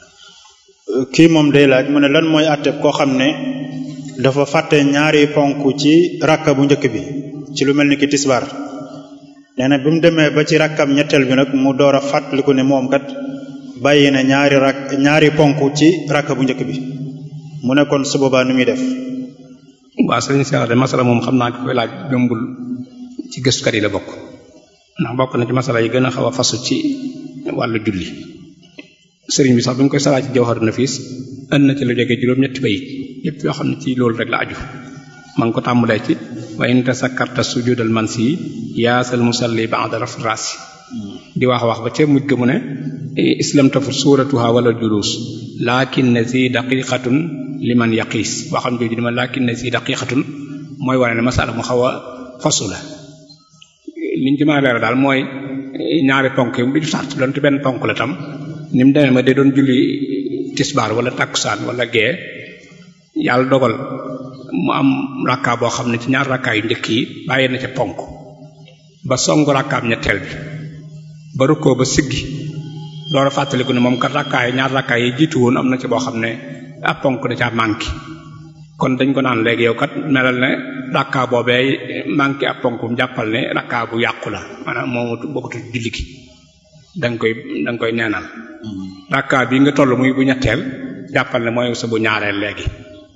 kii moom day laaj mu ne lan mooy àtteeb koo xam ne dafa fàtte ñaari ponk ci rakka bu njëkk bi ci lu mel ni ki tisbaar nee na bi mu demee ba ci rakkam ñetteel bi nag mu door a fàttaliku ne moom kat bàyyi na ñaari rak ñaari ponk ci rakka bu njëkk bi mu ne kon su boobaa nu muy def waaw sëriñ Cheikh de masala moom xam naa ko koy laaj jombul ci gëstukat yi la bokk ndax bokk na ci masala yi gën a xaw a fasu ci wàllu julli sëriñ bi sax bi mu koy salaa ci jawharu nafis ënd na ci lu jógee juróom-ñetti bayit yépp yoo xam ne ci loolu rek la aju ma ngi ko tàmbalee ci wa in tasakkarta sujudal mansi yaasal musalli ba'da raf rasi di wax wax ba ca mujj ga mu ne islam tafut suuratuha wala julus lakin ne si daqiqatun liman yaqiis waxam jooju dima lakin ne si daqiqatun mooy wane ne masala mu xaw a fasu la liñ ci mën a leeral daal mooy ñaari ponk yi du sart doonte benn ponk la tam ni mu demee ma de doon julli tisbaar wala takkusaan wala gee yàlla dogal mu am rakka boo xam ne ci ñaar rakkaa yu njëkk yi bàyyi na ca ponk ba songu rakkaam ñetteel bi ba rukkoo ba siggi door a fàttaliku ne moom kat rakkaay ñaar rakkaay yi jiitu woon am na ci boo xam ne ab ponk da caa manqué kon dañ ko naan léegi yow kat melal ne rakka boobee manqué ab ponk mu jàppal ne rakka bu yàqu la maanaam moomu bokkatu julli gi da nga koy da nga koy neenal rakka bi nga toll muy bu ñetteel jàppal ne mooy sa bu ñaareel léegi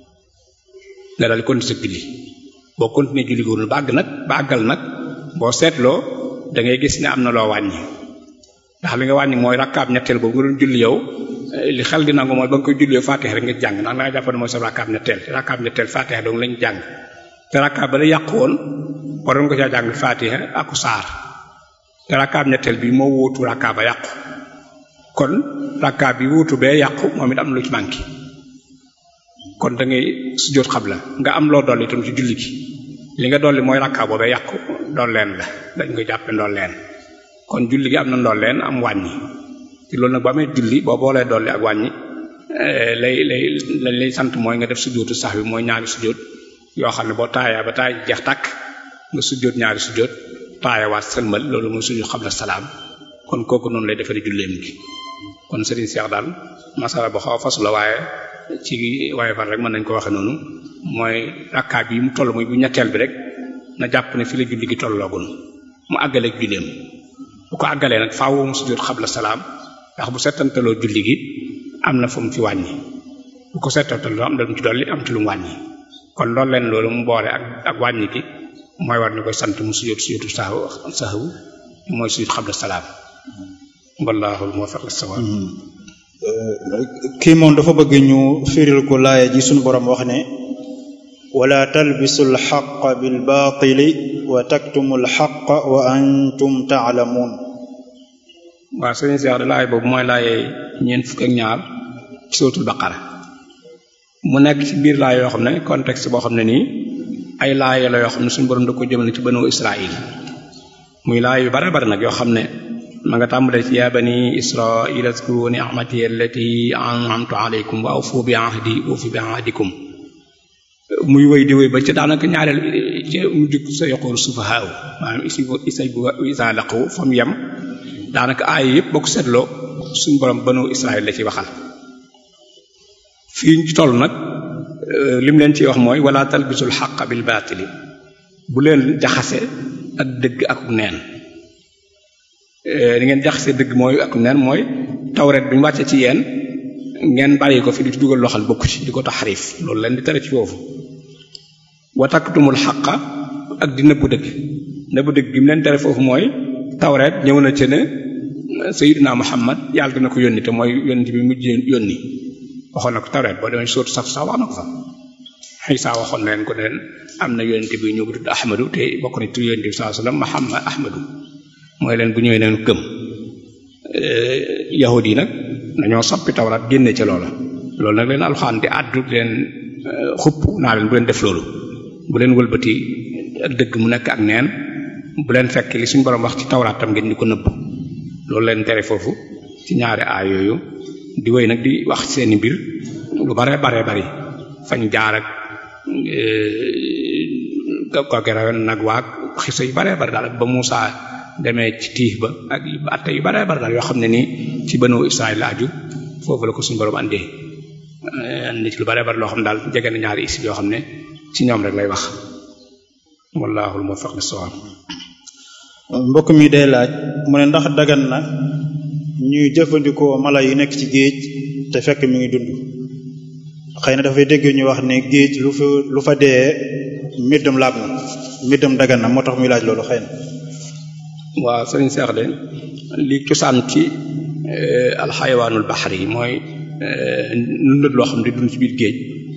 nga dal continuer sa julli boo continuer julli góorul ba àgg nag ba àggal nag boo seetloo da ngay gis ne am na loo wàññi ndax li nga wàññi mooy rakkaab ñetteel boobu nga doon julli yow li xel di nangu mooy ba nga koy julli yow Fatiha rek nga jàng ndax da nga jàpp ne mooy sa rakkaab ñetteel rakkaab ñetteel Fatiha dong lañ jàng te rakkaab ba la yàqu woon waroon nga caa jàng Fatiha aku saar te rakkaab ñetteel bi moo wóotu rakkaab ba yàqu kon rakkaab bi wóotu bee yàqu moom it am lu ci manqué kon da ngay sujjóot xabla nga am loo dolli itam ci julli gi li nga dolli mooy rakkaab boobee yàqu ndolleen la dañ koy jàppe ndolleen kon julli gi am na ndolleen am wàññi te loolu nag ba amee julli boo boolee dolli ak wàññi lay lay lañ lay sant mooy nga def sujjóotu sax bi mooy ñaari sujjóot yoo xam ne boo taayaa ba taay jeex tàkk nga sujjóot ñaari sujjóot taayawaat sëlmal loolu mooy sujjóot xabla salaam kon kooku noonu lay defaree julleem gi kon Serigne Cheikh daal masala bu xaw a fasu la waaye ci waaye fan rek mën nañ ko waxe noonu mooy rakkaa bi mu toll muy bu ñetteel bi rek na jàpp ne fi la julli gi tolloogun mu àggaleeg julleem bu ko àggalee nag faaw mu sujjóot xabla salaam ndax bu settantaloo julli gi am na fu mu ci wàññi bu ko settantaloo am na lu mu ci dolli am ci lu mu wàññi kon loolu leen loolu mu boole ak ak wàññi gi mooy war ñu koy sant mu sujjóot sujjóotu sahwu sahwu mooy sujjóot xabla salaam wallaahu muwaffiq lis-sawaab kii moom dafa bëgg ñu firil ko laaya ji suñu borom wax ne wala talbisu alxaqa bilbaatili wa taktumu alxaqa wa antum taalamuun waaw sëriñ Seex de laay boobu mooy laayee ñeent fukk ak ñaar ci suratul baqara mu nekk ci biir laay yoo xam ne contexte boo xam ne nii ay laay la yoo xam ne suñu borom da ko jëmale ci banu Israil muy laay yu bare bare nag yoo xam ne ma nga tàmbalee ci yaa bani israila zkuru ni'mati allati an'amtu alaykum wa awfu bi ahdi ufi bi ahdikum muy wéy di wéy ba ci daanaka ñaareel ci mu jug sa yoqoor sufahaa maanaam isi isa isa laqu fa mu yem daanaka aay yëpp boo ko seetloo suñ borom banu israil la ci waxal fii ñu ci toll nag lim leen ciy wax mooy wala talbisul xaqa bil baatili bu leen jaxase ak dëgg ak neen di ngeen jaxase dëgg mooy ak neen mooy tawret bi ñu wàccee ci yéen ngeen bàyyi ko fi di ci dugal loxal bokku ci di ko taxarif loolu leen di tere ci foofu wa taktumul xaqa ak di nëbbu dëgg nëbbu dëgg gi mu leen tere foofu mooy tawret ñëw na ci ne Sayyidina Muhammad yàlla dina ko yónni te mooy yónni bi mujj yónni waxoon na ko tawret boo demee sóotu sax sax wax na ko fa Isa waxoon na leen ko ne leen am na yónni bi ñëw bu tudd Ahmadu te bokk na ci yónni bi sallallahu alayhi wasallam Muhammad Ahmadu mooy leen bu ñëwee neen gëm yahud yi nag dañoo soppi tawrat génne ca loola loolu nag leen alxaan di àddu leen xupp naa leen bu leen def loolu bu leen wëlbati ak dëgg mu nekk ak neen bu leen fekk li suñu borom wax ci tawraat tam ngeen di ko nëbb loolu leen tere foofu ci ñaari aay yooyu di wéy nag di wax seeni mbir lu bare bare bari fañ jaar ak kooke rawen nag waag xisa yu bare bare daal ba Muusa demee ci tiix ba ak atte yu bare bare daal yoo xam ne nii ci banu Israël aju foofu la ko suñu borom andee andi ci lu bare bare loo xam ne daal jege na ñaari isib yoo xam ne ci ñoom rek lay wax wallahul muwaffiq lis-sawab mbokk mi day laaj mu ne ndax dagan na ñuy jëfandikoo mala yi nekk ci géej te fekk mi ngi dund xëy na dafay dégg ñu wax ne géej lu fa lu fa dee mbirdam laab na mbirdam dagan na moo tax muy laaj loolu xëy na waaw sëriñ Seex de li cosaan ci alxayawaanul baxar yi mooy lundët loo xam ne dund ci biir géej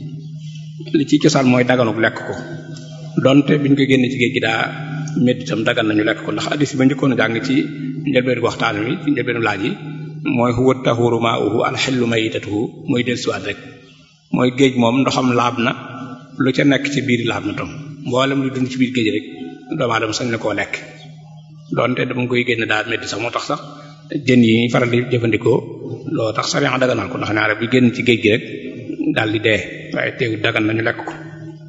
li ci cosaan mooy daganuk lekk ko donte biñ ko génne ci géej gi daa métti itam dagan nañu lekk ko ndax addis ba njëkkoon a jàng ci njëlbeenu waxtaan wi ci njëlbeenu laaj yi mooy huwa tahuru ma'uhu alxillu mayitatuhu mooy dellusiwaat rek mooy géej moom ndoxam laab na lu ca nekk ci biir laab na tam mboolem lu dund ci biir géej rek doomu aadama sañ na koo lekk donte dama koy génne daal métti sax moo tax sax jën yi faral di jëfandikoo loo tax sariya daganal ko ndax ñaare bi génn ci géej gi rek daal di dee waaye teewul dagan nañu lekk ko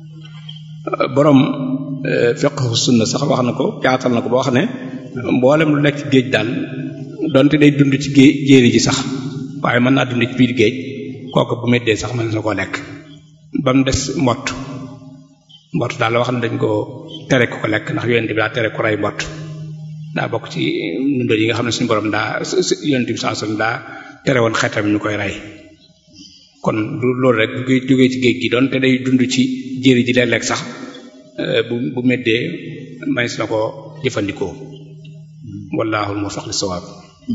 borom fiqhu sunna sax wax na ko jaatal na ko ba wax ne mboolem lu nekk ci géej daal donte day dund ci géej jéeri ji sax waaye mën naa dund ci biir géej kooku bu meddee sax mën na koo lekk ba mu des mbott mbott daal la wax ne dañ ko tere ko ko lekk ndax yonent bi daa tere ko rey mbott daa bokk ci ndundal yi nga xam ne suñu borom daa yonent bi sallallahu alayhi wasallam daa tere woon xetam ñu koy rey kon loolu rek bu jógee ci géej gi donte day dund ci jéeri ji léeg-léeg sax bu bu meddee manis na ko jëfandikoo wallaahu muwaffiq lis-sawaab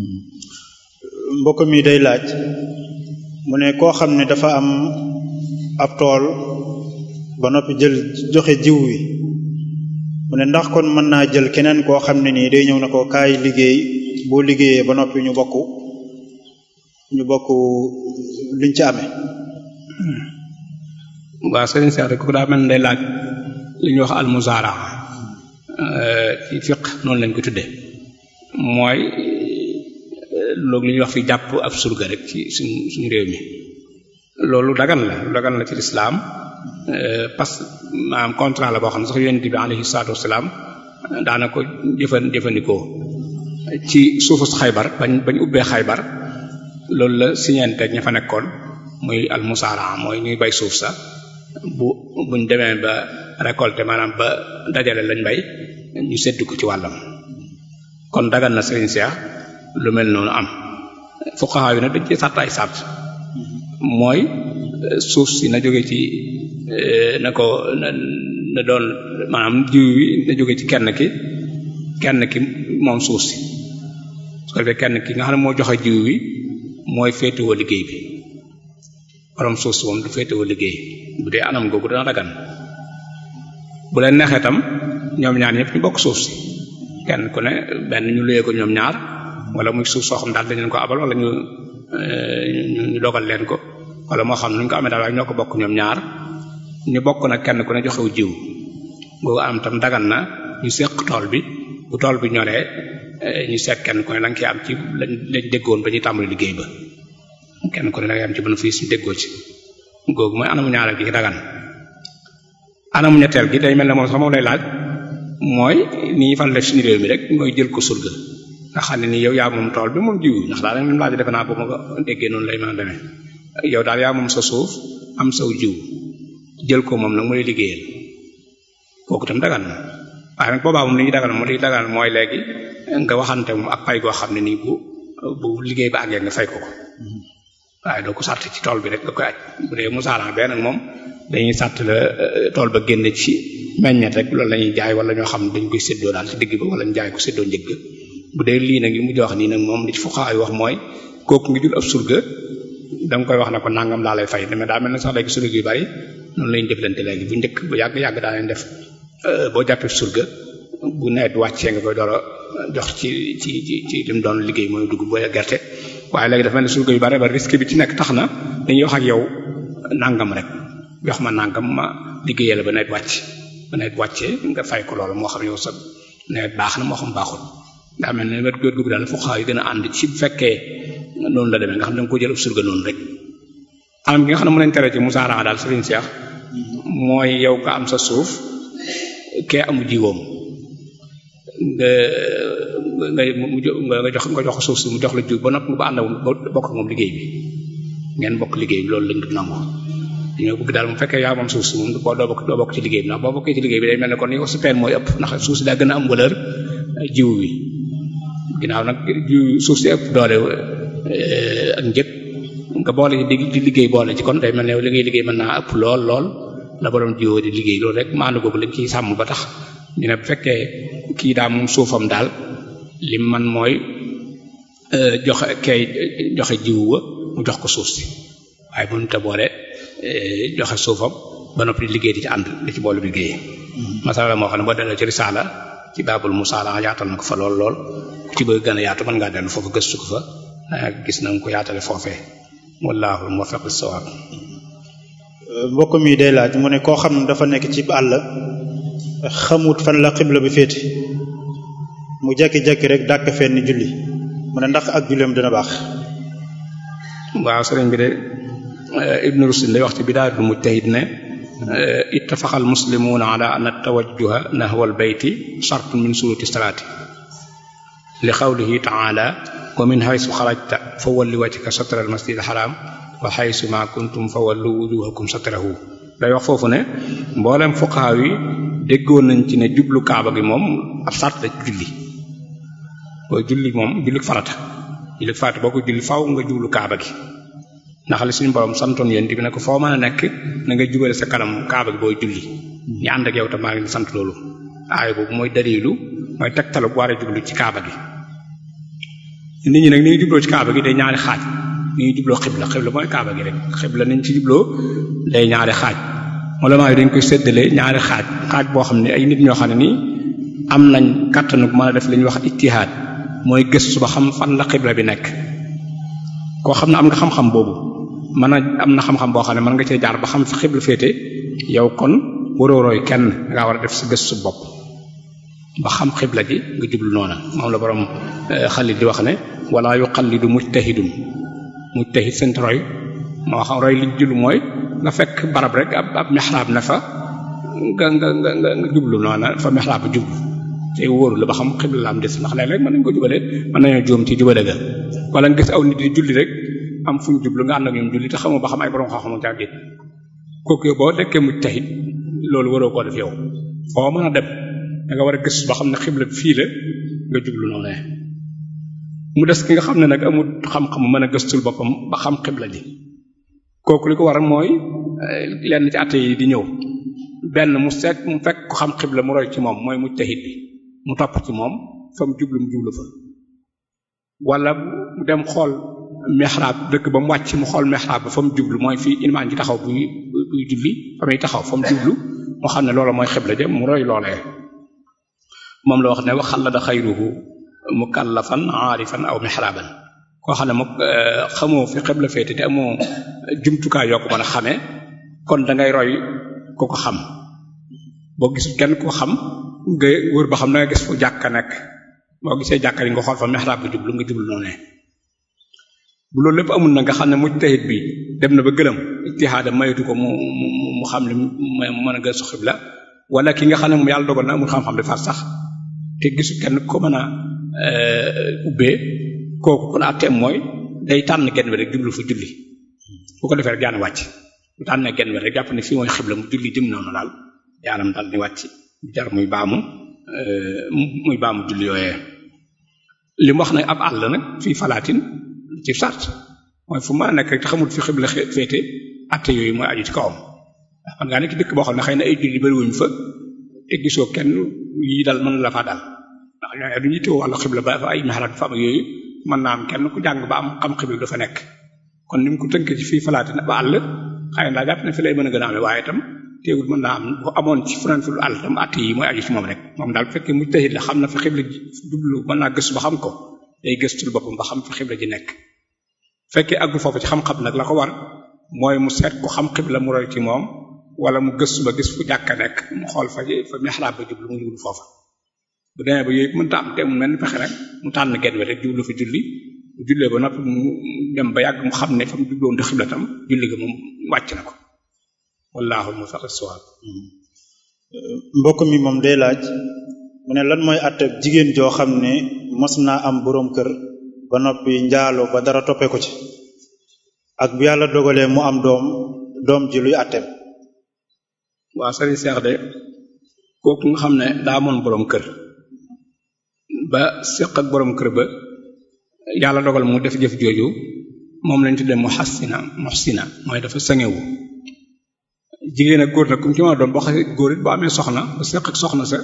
mbokk mi day laaj mu ne koo xam ne dafa am ab tool ba noppi jël joxe jiw wi mu ne ndax kon mën naa jël keneen koo xam ne nii day ñëw na ko kaay liggéey boo liggéeyee ba noppi ñu bokk ñu bokk liñ ci amee waaw sëriñ Seex rek ku daa mel ne day laaj li ñuy wax almuzaara ci fiq noonu lañ ko tudde mooy loolu li ñuy wax fi jàpp ab surga rek ci suñ suñu réew mi loolu dagan la lu dagan la ci lislaam parce que maanaam contrat la boo xam ne sax yonent bi alayhi salaatu wasalaam daana ko jëfan jëfandikoo ci suufus xaybar bañ bañ ubbee xaybar loolu la siñente ña fa nekkoon muy almusaara mooy ñuy bay suuf sa bu buñ demee ba récolter maanaam ba dajale lañ bay ñu seddu ko ci wàllam kon dagan na sëriñ Seex lu mel noonu am fuqaha yi nag dañ ci sàtt ay sàtt mooy suuf si na jóge ci na ko na na doon maanaam jiw wi na jóge ci kenn ki kenn ki moom suuf si su ko defee kenn ki nga xam ne moo joxe jiw wi mooy féetewoo liggéey bi borom suuf si moom du féetewoo liggéey bu dee anam googu dana dagan bu leen neexee tam ñoom ñaar ñëpp ñu bokk suuf si kenn ku ne benn ñu luyee ko ñoom ñaar wala muy suuf soo xam daal dañ leen ko abal wala ñu ñu dogal leen ko wala moo xam nuñ ko amee daal waaye ñoo ko bokk ñoom ñaar ñu bokk nag kenn ku ne joxewu jiw boobu am tam dagan na ñu seq tool bi bu tool bi ñoree ñu seq kenn ku ne la nga am ci lañ lañ déggoon ba ñuy tàmbali liggéey ba kenn ku ne da ngay am ci bénéfice ñu déggoo ci googu mooy anamu ñaareel gi dagan anamu ñetteel gi day mel ne moom sax moom lay laaj mooy ni ñu fan def suñu réew mi rek mooy jël ko surga nga xam ne ni yow yaa moom tool bi moom jiwu ndax daal même laaj defe naa bu ma ko déggee noonu lay mën a demee yow daal yaa moom sa suuf am saw jiw jël ko moom nag mu lay liggéeyal kooku tam dagan na waaye nag boobaa moom li ñu dagan moom li ñu dagan mooy léegi nga waxante moom ak pay goo xam ne nii bu bu liggéey ba àggee nga fay ko ko waaye doo ko sàtt ci tool bi rek nga koy aj bu dee musaaran bee nag moom dañuy sàtt la tool ba génne ci meññet rek loolu la ñuy jaay wala ñoo xam ne dañ koy séddoo daal ci digg ba wala ñu jaay ko séddoo njëgg bu dee lii nag li mujj wax nii nag moom li ci fuqaha yi wax mooy kooku ngi jul ab surga da nga koy wax ne ko nangam laa lay fay dama daa mel ne sax léegi surga yu bari noonu lañu jëflante léegi bu njëkk bu yàgg yàgg daa leen def boo jàppee surga bu nawet wàccee nga koy door a jox ci ci ci ci li mu doon liggéey mooy dugub booy gerte waaye léegi dafa mel ne surga yu bari ba risque bi ci nekk tax na dañuy wax ak yow nangam rek jox ma nangam ma liggéeyal ba nawet wàcc ba nawet wàccee nga fay ko loolu moo xam yow sa nawet baax na moo xam baaxul daa mel ne wet góor googu daal fuqaha yi gën a ànd ci bu fekkee noonu la demee nga xam ne da nga ko jël ab surga noonu rek anam gi nga xam ne mu leen tere ci musaara daal Serigne Cheikh mooy yow nga am sa suuf kee amu jiwoom nga nga nga jox nga jox ko suuf si mu jox la jiw ba noppi nga ba ànd bokk ak moom liggéey bi ngeen bokk liggéey bi loolu lañ du nangu dañoo bëgg daal mu fekkee yaa moom suuf si moom boo doo bokk doo bokk ci liggéey bi ndax boo bokkee ci liggéey bi day mel ne kon yow sa peen mooy ëpp ndax suuf si daa gën a am valeur jiw wi ginnaaw nag jiw suuf si ëpp doole ak njëg nga boole di di liggéey boole ci kon day mel ne li ngay liggéey mën naa ëpp lool lool la borom jiwoo di liggéey loolu rek maandu googu lañ ciy sàmm ba tax ñu ne bu fekkee kii daa moom suufam daal lim man mooy joxe kay joxe jiwu wa mu jox ko suuf si waaye mënut a boole joxe suufam ba noppi di liggéey di ci ànd di ci boole liggéey. masala moo xam ne boo delloo ci risaala ci baabul musaala yaatal na ko fa lool lool ku ci bëgg gën a yaatu mën ngaa dellu foofu gëstu ko fa gis na nga ko yaatale foofee wallaahu muwaffiq as-sawaab mbokk mi day laaj mu ne koo xam ne dafa nekk ci àll xamut fan la xibla bi féete mu jekki-jekki rek dàkk fenn julli mu ne ndax ak julleem dina baax waaw sëriñ bi de ibnu rushd day wax ci bidaayatul mujtahid ne ittafaqa al muslimuuna ala anna tawajjuha nahwa al bayti shartun min suruti salaati li qawlihi ta'ala wa min haythu xarajta fa walli wajhaka shatra al masjid al haram wa haythu ma kuntum fa wallu wujuhakum shatrahu day wax foofu ne mboolem fuqaha yi déggoon nañ ci ne jublu kaaba gi moom ab sart la julli boo julli moom julli farata julli farata boo ko julli faw nga jublu kaaba gi ndax li suñu borom santoon yéen bi ne ko foo mën a nekk na nga jubale sa kanam kaaba gi booy julli ñu ànd ak yow tam maa ngi sant loolu aaya boobu mooy dalilu mooy tegtalu bu war a jublu ci kaaba gi nit ñi nag ni ñu jubloo ci kaaba gi day ñaari xaaj ni ñu jubloo xibla xibla mooy kaaba gi rek xibla niñ ci jubloo day ñaari xaaj ulamaa yi dañ koy séddale ñaari xaaj xaaj boo xam ne ay nit ñoo xam ne nii am nañ kàttanu mën a def li ñuy wax ittihaad mooy gëstu ba xam fan la xibla bi nekk koo xam ne am nga xam-xam boobu mën a am na xam-xam boo xam ne mën nga cee jaar ba xam fi xibla féete yow kon waroo roy kenn nga war a def sa gëstu bopp ba xam xibla gi nga jublu noona moom la borom xalil di wax ne wala yuqallidu mujtahidun mujtahid seen roy moo xam roy li jublu mooy nga fekk barab rek ab ab mihraab na fa nga nga nga nga jublu noona fa mihraab ba jublu te wóoru la ba xam xibla la am des ndax léeg-léeg mën nañ ko jubale mën nañoo joom ci jubale ga wala nga gis aw nit di julli rek am fu ñu jublu nga ànd ak ñoom julli te xamoo ba xam ay borom xam-xam ca déet kooku yow boo dekkee mujtahid loolu waroo koo def yow foo mën a dem da nga war a gëstu ba xam ne xibla fii la nga jublu noonu mu des ki nga xam ne nag amul xam-xam mën a gëstul boppam ba xam xibla ji kooku li ko waral mooy lenn ci àtte yi di ñëw benn mu seet mu fekk ko xam xibla mu roy ci moom mooy mujtahid bi mu topp ci moom fa mu jublu mu jublu fa wala mu dem xool mihraab dëkk ba mu wàcc mu xool mihraab ba fa mu jublu mooy fii imaam ji taxaw buy buy julli fa muy taxaw fa mu jublu mu xam ne loolu mooy xibla ja mu roy loolee moom la wax ne waxal la da xayruhu mukallafan aarifan aw mihraaban koo xam ne moom xamoo fi xibla féete te amoo jumtukaay yoo ko mën a xamee kon da ngay roy ku ko xam boo gisul kenn ko xam nga wër ba xam da nga gis fu jàkka nekk boo gisee jàkka yi nga xool fa mihraab bi jublu nga jublu noonu bu loolu lépp amul na nga xam ne mujtahid bi dem na ba gëlëm ijtihaadam mayatu ko mu mu mu xam ne mu mën a gëstu xibla wala ki nga xam ne moom yàlla dogal na amul xam-xam di far sax te gisu kenn ko mën a ubbee kooku kon atteem mooy day tànn genn wet rek jublu fa julli bu ko defee rek jaana wàcc bu tànnee genn wet rek jàpp ne fii mooy xibla mu julli dim noonu daal jaanam daal di wàcc jar muy baamu muy baamu julli yooyee li mu wax nag ab àll nag fii falaatin ci sart mooy fu ma nekk rek te xamul fi xibla féete atte yooyu mooy aju ci kawam ndax man ngaa nekk dëkk boo xam ne xëy na ay julli bariwuñ fa te gisoo kenn yi dal mën la faa dal ndax ñooñu du ñu teewoo wàllu xibla ba fa ay mihraab fa am yooyu mën naa am kenn ku jàng ba am xam xibla dafa nekk kon ni mu ko tënkee ci fii falaatin ba àll xëy na daa jàpp ne fi lay mën a gën a amee waaye itam teewul mën naa am bu amoon ci feneen fu àll tam atte yi mooy aju ci moom rek moom daal bu fekkee mujtahid la xam na fi xibla ji jublu mën naa gëstu ba xam ko day gëstul boppam ba xam fi xibla ji nekk fekkee àggul foofu ci xam-xam nag la ko war mooy mu seet ku xam xibla mu roy ci moom wala mu gëstu ba gis fu jàkka nekk mu xool fa fa mihraab ba jublu mu jublu foofa bu demee ba yooyu mënta am te mu mel ni pexe rek mu tànn genn wet rek jublu fa julli bu jullee ba noppi mu dem ba yàgg mu xam ne fa mu jubloon di xibla tam julli ga moom wàcc na ko wallaahu muwaffiq as-sawaab mbokk mi moom day laaj mu ne lan mooy àtte jigéen joo xam ne mos naa am boroom kër ba noppi njaalo ba dara toppee ko ci ak bu yàlla dogalee mu am doom doom ji luy àtteem waaw sëriñ Seex de kooku nga xam ne daa amoon boroom kër ba séq ak boroom kër ba yàlla dogal mu def jëf jooju moom lañ tuddee muhassina muhsina mooy dafa sangewu jigéen ak góor nag comme ci ma doon boo xasee góor it boo amee soxna ba séq ak soxna sa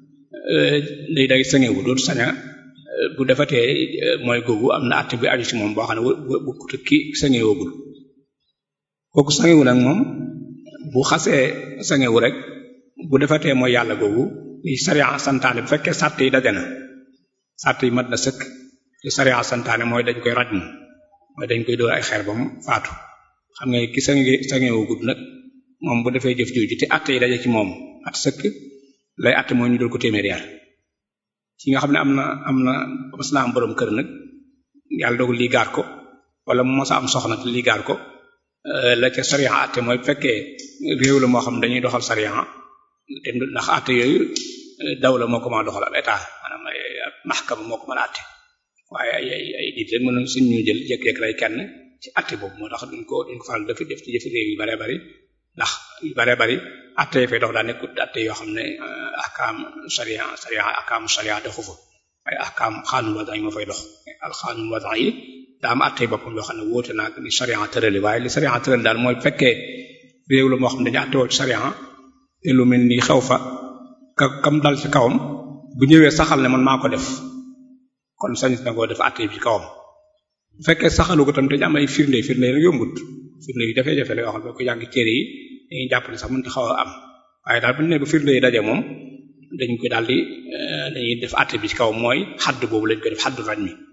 day day sangewu dootu saña bu defatee mooy googu am na àtte bi aju ci moom boo xam ne bu bu ki sangewoogul kooku sangewu nag moom bu xasee sangewu rek bu defatee mooy yàlla googu li sariya santaane bu fekkee sàtt yi daje na sàtt yi mat na sëkk li sariya santaane mooy dañ koy raj mu mooy dañ koy dóor ay xeer ba mu faatu xam nga ki sange sangewoogul nag moom bu defee jëf jooju te àtte yi daje ci moom at sëkk lay àtte mooy ñu dul ko téeméer yar ki nga xam ne am na am na mas na am boroom kër nag yàlla dogal lii gaar ko wala mu mos a am soxna te lii gaar ko la ca sariya àtte mooy bu fekkee réew la moo xam dañuy doxal sariya te ndax àtte yooyu daw la moo ko mën a doxal ab état maanaam ay maxkama moo ko mën a àtte waaye ay ay ay nit rek mën suñ ñu jël jékki-jékki lay kenn ci àtte boobu moo tax duñ ko duñ ko faral def def ci jëfi réew yu bare bari ndax yu bare bari àtte yi fay dox daa nekkut àtte yoo xam ne ahkaam sariya sariya ahkaam sariya doxu fa ay ahkaam xaanul wadaay moo fay dox al xaanul wadaay yi daa am àtte boppam yoo xam ne wóote naag ni sariya tërali waaye li sariya tërali daal mooy fekkee réew la moo xam ne dañu àtte woo ci sariya te lu mel ni xew fa ka kam dal ci kawam bu ñëwee saxal ne man maa ko def kon sañ na koo def àtte bi ci kawam bu fekkee saxalu ko tam dañu am ay firnde firnde yi nag yombut firnde yi jafe-jafe la yoo xam ne ko jàng téere yi dañuy jàpp ne sax mënut a xaw a am waaye daal bu ñu nee ba firnde yi daje moom dañ koy daal di dañuy def àtte bi ci kaw mooy xadd boobu lañ koy def xaddu rañ mi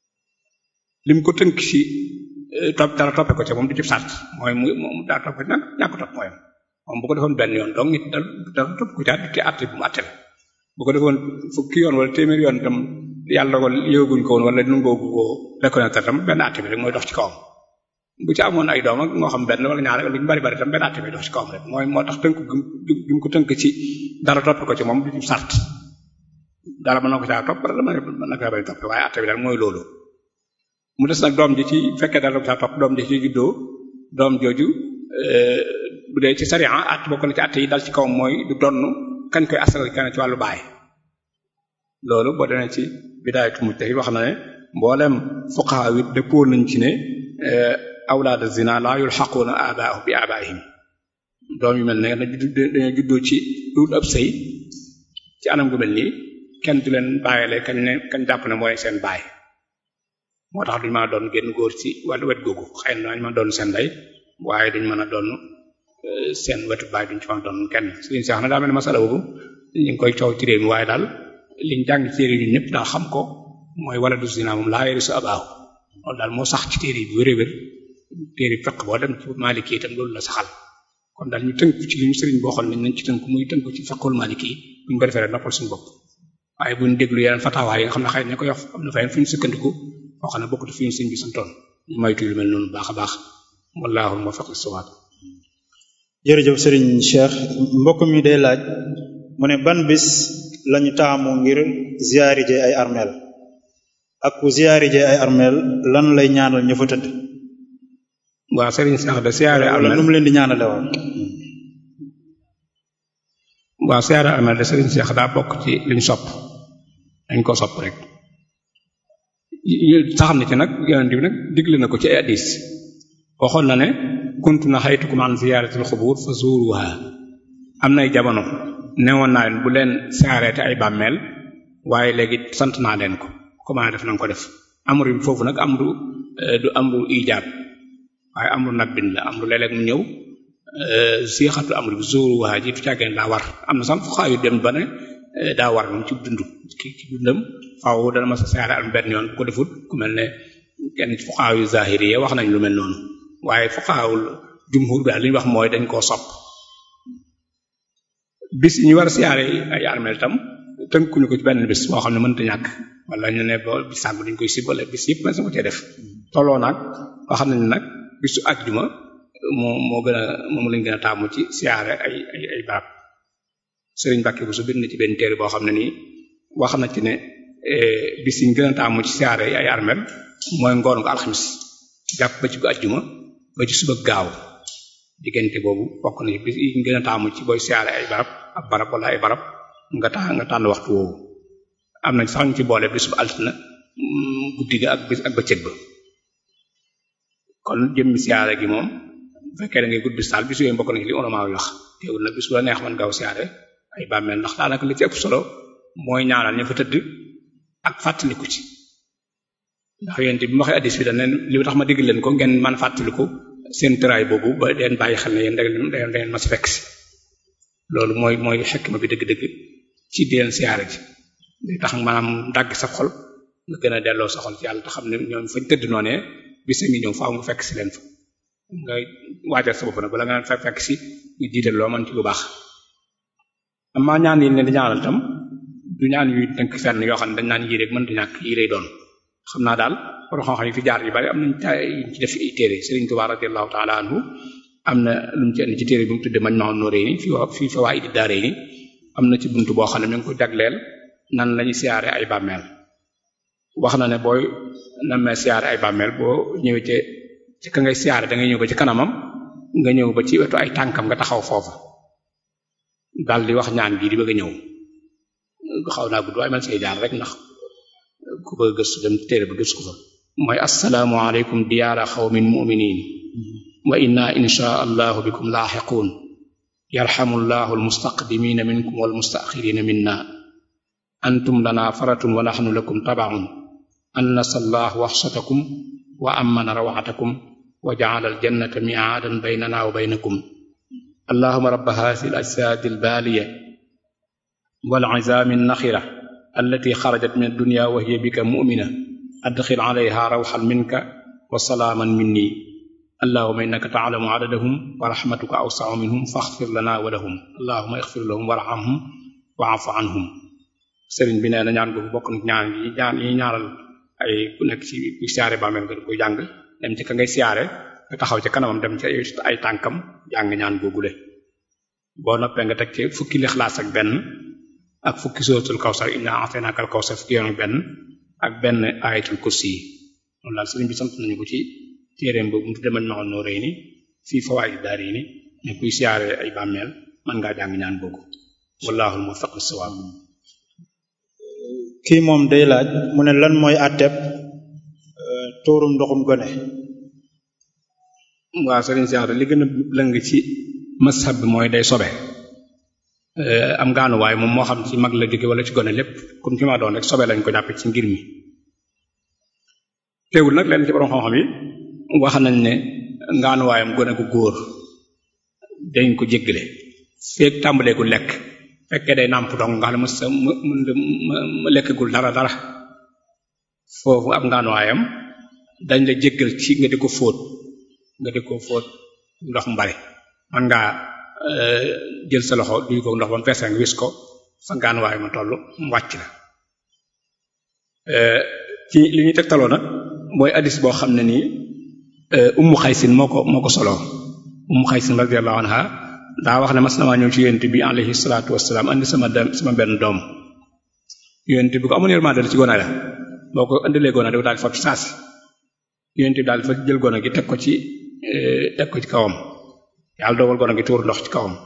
lim ko tënk ci topp dara toppe ko ca moom du ci sàrt mooy mu mu daa topp nag ñàkk topp mooy moom bu ko defoon benn yoon donc nit dara topp ko ca te àtte bu mu àtte la bu ko defoon fukki yoon wala téeméer yoon tam yàlla ko yëguñ ko woon wala nungoogu ko reconnaître tam benn àtte bi rek mooy dox ci kawam bu ci amoon ay doom ak moo xam benn wala ñaar lu ñu bari bari tam benn àtte bi dox ci kawam rek mooy moo tax tënk gi mu ko tënk ci dara topp ko ci moom du ci sart dara mën na ko caa topp dara mën na ko bari topp waaye àtte bi daal mooy loolu mu des nag doom ji ci fekkee dara ko caa topp doom ji ci juddoo doom jooju bu dee ci sariya at bokk na ci àtte yi dal ci kawam mooy du donn kañ koy asal kenn ci wàllu baay loolu boo demee ci bidaayatu mujtahid wax na ne mboolem fuqaha wi dëppoo nañ ci ne awlaad zina la yulxaquuna abaahum bi abaihim doom yu mel ne dañoo juddoo ci dul ab sëy ci anam gu mel nii kenn du leen bàyyile kañ ne kañ jàpp ne mooy seen baay moo tax duñu mën a doon génn góor ci wàllu wet googu xëy na dañu mën a doon seen ndey waaye duñu mën a doon seen wetu baay duñu ci mën a doon kenn suñu seex na daa mel ne masala boobu ñu ngi koy coow ci réew mi waaye daal liñ jàng ci téere yi ñëpp daal xam ko mooy wala du zina moom laa yarisu abaahu loolu daal moo sax ci téere yi bu wér wér téere fiq boo dem ci maliki itam loolu la saxal kon daal ñu tënk ci li ñu sëriñ boo xool nañ nañ ci tënk muy tënk ci fiqul maliki bu ñu ko defee rek noppal suñu bopp waaye bu ñu déglu yeneen fatawaa yi nga xam ne xëy na ko yox am na fay fu ñu sukkandiku foo xam ne bokkut fi ñu sëriñ bi santoon ñu moytu lu mel noonu baax a baax wallaahu muwaffiq lis-sawaab jërëjëf sëriñ Cheikh mbokk mi day laaj mu ne ban bis lañu taamu ngir ziyaari je ay armeel ak ku ziyaari je ay armeel lan lay ñaanal ña fa tëdd waaw Serigne Cheikh de siyaare wala nu mu leen di ñaanale woon waaw siyaare armeel de Serigne Cheikh daa bokk ci liñ sopp dañ ko sopp rek sax na ci nag yonent bi nag digle na ko ci ay hadiis waxoon na ne kuntu na xaytukum an ziyaaratil xubur fa zuruha am nay jamono newoon naa leen bu leen siyaareete ay bàmmeel waaye léegi sant naa leen ko comment def nañ ko def amru bi foofu nag amru du amru ijaab waaye amru nabbin la amru léeg-léeg mu ñëw siixatu amru bi zuruha ji du càggeen daa war am na sax fu xaayu dem ba ne daa war moom ci dund ci ci dundam faaw dana ma sa siyaare am benn yoon bu ko defut ku mel ne kenn ci fuqaaw yu zahiri wax nañ lu mel noonu waaye fuqaawul jumhur daal li ñu wax mooy dañ koo sopp bis yi ñu war a siyaare ay armeel tam tënkuñu ko ci benn bis boo xam ne mënta ñàkk wala ñu ne ba bis sàngu dañ koy sibale bis yëpp man sama cee def tolloo nag wax nañ nag bisu àjjuma moo moo gën a moom lañ gën a taamu ci siyaare ay ay ay barab sëriñ Mbàkke bu su bind na ci benn téere boo xam ne nii wax na ci ne bis yi ñu gën a taamu ci siyaare ay armeel mooy ngoon nga alxamis jàpp ba ci gu àjjuma ba ci suba gaaw diggante boobu bokk na ci bis yi ñu gën a taamu ci booy siyaare ay barab ab barab wala ay barab nga tax nga tànn waxtu woowu am nañ sax ñu ci boole bis bu altina guddi ga ak bis ak bëccëg ba kon jëmmi siyaare gi moom bu fekkee da ngay gudd bis daal bis yooyu bokk na ci li ulama yi wax teewul na bis bu la neex man gaaw siyaare ay bàmmeel ndax daanaka li ci ëpp solo mooy ñaanal ña fa tëdd ak fàttaliku ci ndax yéen bi mu waxee addis bi dañ leen li tax ma digg leen ko ngeen man fàttaliku seen tëraay boobu ba leen bàyyi xel ne yéen da ngeen da ngeen ma si fekk si loolu mooy mooy xekma bi dëgg-dëgg ci di leen siyaare ji day tax maanaam dàgg sa xol nga gën a delloo sa xol ci yàlla te xam ne ñoom fañ tëdd noonee bis ngi ñëw faaw nga fekk si leen fa nga waajal sa bopp nag bala nga fa fekk si nga jiital loo man ci lu baax amaa ñaan yi leen di ñaanal tam du ñaan yuy tënk fenn yoo xam ne dañ naan yii rek mën di ñàkk yii lay doon xam naa daal borom xam-xam yi fi jaar yu bari am nañ yuñ ci def ay téere Serigne Touba radiyallahu ta'ala anhu am na lu mu ci indi ci téere bi mu tudde Majma'un Nurayni fi fi fawaa'idi daarayni am na ci buntu boo xam ne mi ngi ko jagleel nan lañuy siyaare ay bàmmeel wax na ne booy namee siyaare ay bàmmeel boo ñëwee ci ci ka ngay siyaare da ngay ñëw ba ci kanamam nga ñëw ba ci wetu ay tànkam nga taxaw foofa daal di wax ñaan bii di bëgg a ñëw xaw naa gudd waaye man see jaar rek ndax ku bëgg gëstu dem téere ba gëstu ko fa mooy assalaamu aleykum diyaara xawmin mu'minin wa inna insha allahu bikum laaxiquun yarxamu llahu almustaqdimina minkum walmustaxirina minna antum lana faratun wa naxnu lakum tabaun annasa allah waxsatakum wa amana rawatakum wa jacala aljannata miaadan baynana wa baynakum allahuma rabba haadihi alajsaadi albaaliya walcizaami alnaxira allati xarajat min addunya wa hiya bika mu'mina adxil calayha rawxan minka wa salaaman minni allahuma innaka taclamu cadadahum wa raxmatuka awsacu minhum faxfir lana wa lahum allahuma ixfir lahum warxamhum wa afu anhum sëriñ bi nee na ñaan googu bokk na ñaan yi ñaan yi ñaaral ay ku nekk ci kuy siyaare bàmmeel nga koy jàng dem ci ka ngay siyaare nga taxaw ci kanamam dem ci ay tànkam jàng ñaan googule boo noppee nga teg ci fukki lixlaas ak benn ak fukki suratul kawsar inna a'tainaka al kawsar fukki yoon ak benn ak benn ayatul kursi yi loolu daal sëriñ bi sant nañu ko ci téereem boobu mu tudde Majma'un Nurayni fii fawaa'id daarayni ne kuy siyaare ay bàmmeel mën ngaa jàng ñaan boobu wallaahu muwaffiq lis-sawaab kii moom day laaj mu ne lan mooy àtteeb tuurum ndoxum gone waaw sëriñ Cheikh li gën a lëng ci mazhab bi mooy day sobe am gaanuwaay moom moo xam ci mag la jóge wala ci gone lépp comme ci ma doon rek sobe lañ ko jàppe ci ngir mi teewul nag leen ci borom xam-xam yi wax nañ ne ngaanuwaayam gone gu góor dañ ko jéggale feek tàmbalee gu lekk fekkee day nàmp dong nga xam ne sa ma ma lekkagul dara dara foofu ab ngaanuwaayam dañ la jéggal ci nga di ko fóot nga di ko fóot ndox mu bari man ngaa jël sa loxo duy ko ndox ba mu fees nga wis ko fa ngaanuwaay ma toll mu wàcc la ci li ñuy tegtaloo nag mooy addis boo xam ne nii ummu xaysin moo ko moo ko soloo ummu xaysin radiyallahu anha daa wax ne mas namaa ñëw ci yonent bi alayhi salaatu wassalaam andi sama dem sama benn doom yonent bi ko amoon yërmande la ci gone la boo ko indilee gone da ko daal di fab ci saasi yonent bi daal di fa jël gone gi teg ko ci teg ko ci kawam yàlla dogal gone gi tuur ndox ci kawam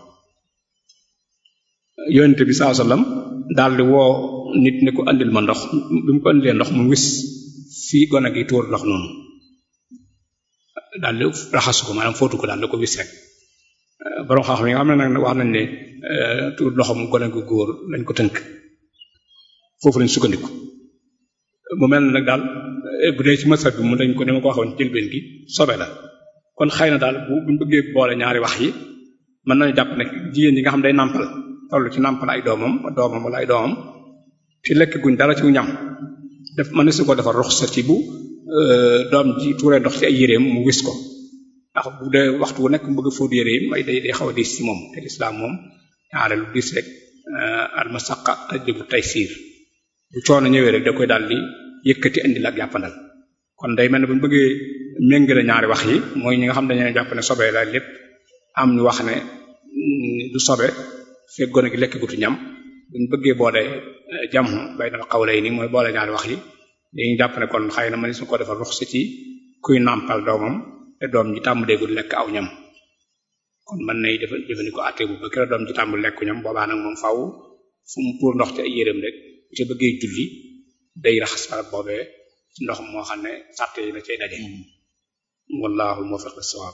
yonent bi saa sallam daal di woo nit ne ko andil ma ndox bi mu ko andilee ndox mu wis fii gone gi tuur ndox noonu daal di raxasu ko maanaam fóotu ko daal di ko wis rek borom xam-xam yi nga xam ne nag wax nañ ne tuur ndoxam gone gu góor lañ ko tënk foofu lañ sukkandiku mu mel ne nag daal bu dee ci masab bi mu dañ ko ni ma ko waxoon jëlbeen gi sobe la kon xëy na daal bu buñ bëggee boole ñaari wax yi mën nañu jàpp ne jigéen ñi nga xam day nàmpal toll ci nàmpal ay doomam doomam wala ay doomam ci lekk guñ dara ci ñam def mën na su ko defar ruxsa ci bu doom ji tuuree ndox ci ay yéreem mu wis ko ndax bu dee waxtu wu nekk mu bëgg a fóot yéreem ay day day xaw a diis ci moom te lislaam moom ñaare lu diis rek almasaqa tajlibu taysiir bu coono ñëwee rek da koy daal di yëkkati indi la ak jàppandal kon day mel ne bu ñu bëggee méngale ñaari wax yi mooy ñi nga xam dañu jàpp ne sobe la lépp am ñu wax ne du sobe fekk gone gi lekk gutu ñam buñ bëggee boole jam baynal qawlayni mooy boole ñaari wax yi dañuy jàpp ne kon xëy na man su ko defal ruxsa ci kuy nàmpal doomam te doom ji tàmm déegul lekk aw ñam kon mën nay def jëfandikoo àtte bu ba kera doom ji tàmm lekku ñam boobaa nag moom faaw fu mu tuur ndox ci ay yéreem rek bu ca bëggee julli day raxas barab boobee ci ndox moo xam ne sàtte yi la cay daje wallahu muwaffiq lis-sawab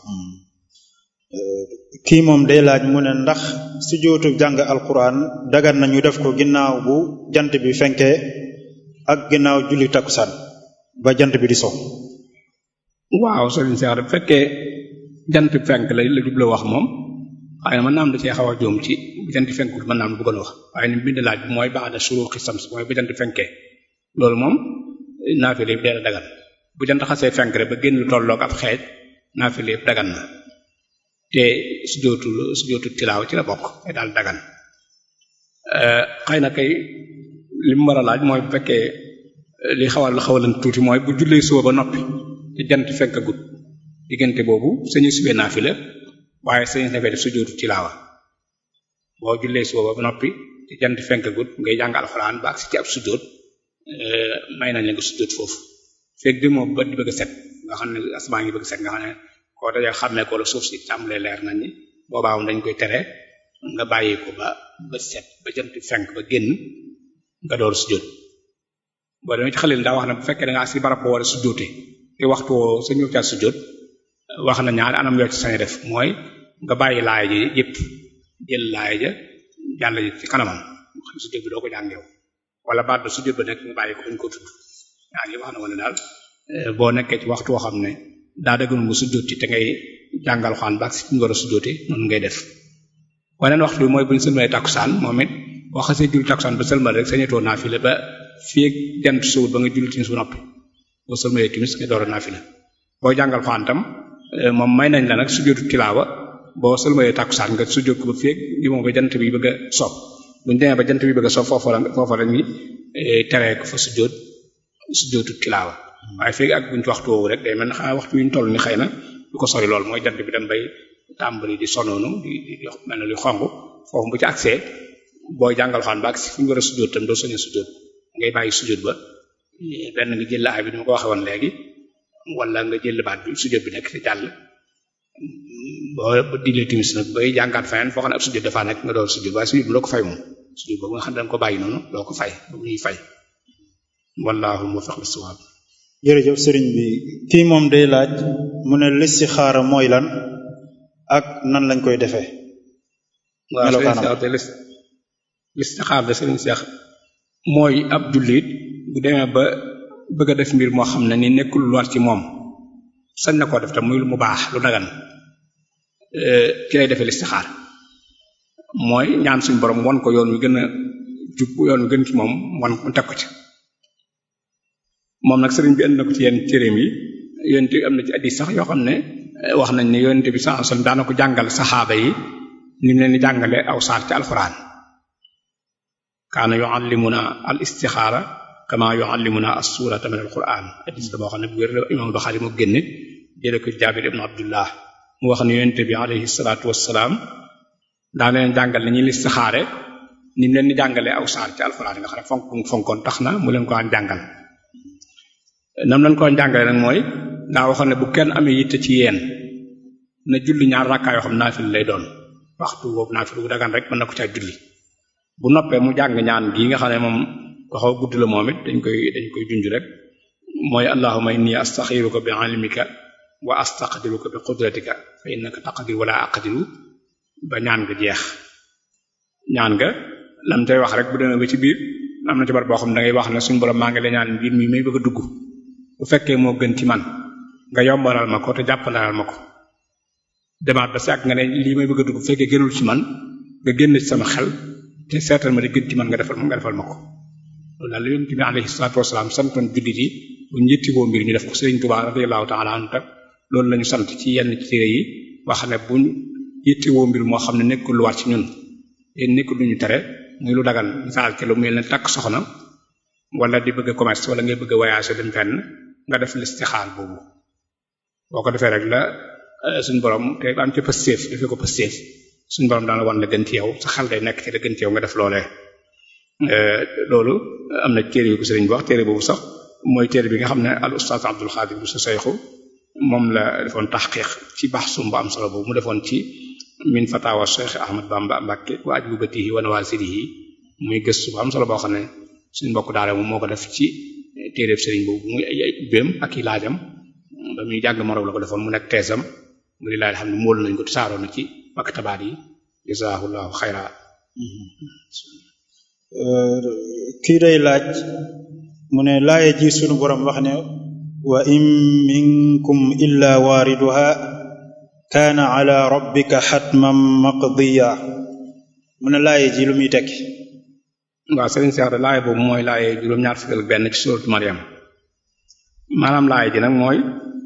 kii moom day laaj mu ne ndax sujjóotu jàng alquran dagan na ñu def ko ginnaaw bu jant bi fenkee ak ginnaaw julli takkusaan ba jant bi di so waaw sëriñ Cheikh bu fekkee jant fenk la la jubla wax moom xëy na mën naa am da cee xaw a joom ci bu jant fenkul mën naa am lu bëggoon wax waaye ni bind laaj bi mooy ba'da shuruqi shams mooy bu jant fenkee loolu moom naafile yëpp dee dagan bu jant xasee fenk rek ba génn lu tolloog ab xeej naafile yëpp dagan na te sujjóotu sujjóotu tilaaw ci la bokk te daal dagan xëy na kay li mu war a laaj mooy bu fekkee li xawal la xawalan tuuti mooy bu jullee suba ba noppi te jant fenk gut diggante boobu sañu subee naafila waaye sañu defee def sujjóotu tilaawa boo jullee suba ba noppi te jant fenk gut ngay jàng alxuraan ba ak si ci ab sujjóot may nañ la nga sujjóot foofu fekk di moom ba di bëgg a set nga xam ne asamaan ngi bëgg a set nga xam ne koo dajee xàmmee ko la suuf si tàmbalee leer nañ ni boobaa dañ koy tere nga bàyyi ko ba ba set ba jant fenk ba génn nga door sujjóot boo demee ci xalil daa wax ne bu fekkee da ngaa si barab boo war a sujjóote te waxtu woo sa ñëw ca sujjóot wax na ñaari anam yoo ci sañ def mooy nga bàyyi laaya ji yëpp jël laaya ja jàll ji ci kanamam xam sujjóot bi doo ko jàng yow wala baat ba sujjóot ba nekk nga bàyyi ko buñ ko tudd ñaar yi wax na wala daal boo nekkee ci waxtu woo xam ne daa dëgg mu sujjóot ci te ngay jàngal xaan ba si ñu war a sujjóote noonu ngay def waneen waxtu bi mooy bu ñu sëlmalee takkusaan moom it boo xasee julli takkusaan ba sëlmal rek sañetoo naafila ba fii ak jant suwut ba nga julli timis bu noppi boo sëlmalee timis nga door a naafila boo jàngal xaan tam moom may nañ la nag sujjóotu tilaawa boo sëlmalee takkusaan nga sujjóot ko ba fii ak li moom ba jant bi bëgg a soob bu ñu demee ba jant bi bëgg a soob foofu la foofu la ñuy teree ko fa sujjóot sujjóotu tilaawa waaye fekk ak buñ ci waxtu woowu rek day mel ne xanaa waxtu wi ñu toll ni xëy na du ko sori lool mooy jant bi dem bay tàmbali di sonoonu di di mel ne luy xong foofu bu ci accès booy jàngal xaan ba agsi fu ñu war a sujjóot tam doo soñe sujjóot ngay bàyyi sujjóot ba benn nga jël aay bi ni ma ko waxee woon léegi wala nga jël baat bi sujjóot bi nekk ci jàll boo dilee timis nag bay jàngaat feneen foo xam ne ab sujjóot dafaa nekk nga door sujjóot waaye sujjóot bi doo ko fay moom sujjóot boobu nga xam ne dañ ko bàyyi noonu doo ko fay boobu ñuy fay wallahu muwaffiq lis-sawab jërëjëf sëriñ bi kii moom day laaj mu ne listixaara mooy lan ak nan lañ koy defee waaw sëriñ Seex de listixaar de sëriñ Seex mooy ab jullit bu demee ba bëgg a def mbir moo xam ne ni nekkul lu war ci moom sañ na koo def tam muy lu mu baax lu dagan ci lay defee listixaar mooy ñaan suñu borom won ko yoon wi gën a jub yoon wi gën ci moom wan mu teg ko ci moom nag sëriñ bi indi na ko ci yenn téereem yi yonent am na ci addis sax yoo xam ne wax nañ ne yonent bi sallallahu alayhi wasallam daana ko jàngal saxaaba yi ni mu leen di jàngale aw saar ci alxuraan kaana yuallimuna al istixaara kama yuallimuna as-surata min alquran addis la boo xam ne bu wér la imam Buxaari mu génne jële ko Jaabir ibn Abdullah mu wax ne yonent bi alayhi salaatu wassalaam daa leen jàngal ni ñuy listixaare ni mu leen di jàngale aw saar ci alxuraan nga xam ne fonk fonkoon tax na mu leen ko an jàngal nam lañ ko jàngale nag mooy daa waxoon ne bu kenn amee yitte ci yéen na julli ñaar rakkaa yoo xam naafil lay doon waxtu boobu naafil bu dagan rek mën na ko caa julli bu noppee mu jàng ñaan gi nga xam ne moom waxaw gudd la moom it dañ koy dañ koy junj rek mooy allahumma inni astaxiruka bi ilmika wa astaqdiruka bi qudratika fa innaka taqdir wala aqdiru ba ñaan nga jeex ñaan nga lam tay wax rek bu demee ba ci biir am na ci bar boo xam ne da ngay wax ne suñu borom maa ngi lay ñaan mbir mi may bëgg a dugg bu fekkee moo gën ci man nga yombalal ma ko te jàppandalal ma ko demaat ba si ak nga ne lii may bëgg a dugg bu fekkee gënul ci man nga génn ci sama xel te seetal ma di gën ci man nga defal nga defal ma ko loolu daal la yonent bi alayhi salaatu wasalaam santoon jullit yi bu njëtti boo mbir ñu def ko Sëriñ Tuubaa radiyallahu ta'ala anhu tak loolu lañu sant ci yenn ci téere yi wax ne buñ yitti woo mbir moo xam ne nekkul lu war ci ñun te nekkul lu ñu tere muy lu dagan misaal ke lu mel ne takk soxna wala di bëgg a commerce wala ngay bëgg a voyage dem fenn nga def listixaar boobu boo ko defee rek la suñ borom te am ci pëstéef defee ko pëstéef suñ borom daana wan la gën ci yow sa xel day nekk ci la gën ci yow nga def loolee loolu am na téere yu ko sëriñ bi wax téere boobu sax mooy téere bi nga xam ne al ustaaz Abdul Xaadir bu sa sayxu moom la defoon taxqiq ci baxsum bu am solo boobu mu defoon ci min fatawa Cheikh Ahmad Bamba Mbakke wa ajwibatihi wa nawasirihi muy gëstu bu am solo boo xam ne suñ mbokk daara moom moo ko def ci téereeb sëriñ boobu muy ay ay ubbeem ak i laajam ba muy jàng Maroc la ko defoon mu nekk teesam mu di laaj xam ne mool nañ ko saaroo na ci maktabaat yi jazaahullahu xayra kii day laaj mu ne laaye ji sunu borom wax ne wa in minkum illa waariduha kaana ala rabbika xatman maqdiya mu ne laaye ji lu muy tekki waaw sëriñ Seex de laaye boobu mooy laaye juróom-ñaar fukk ak benn ci suuratu Maryam maanaam laaye ji nag mooy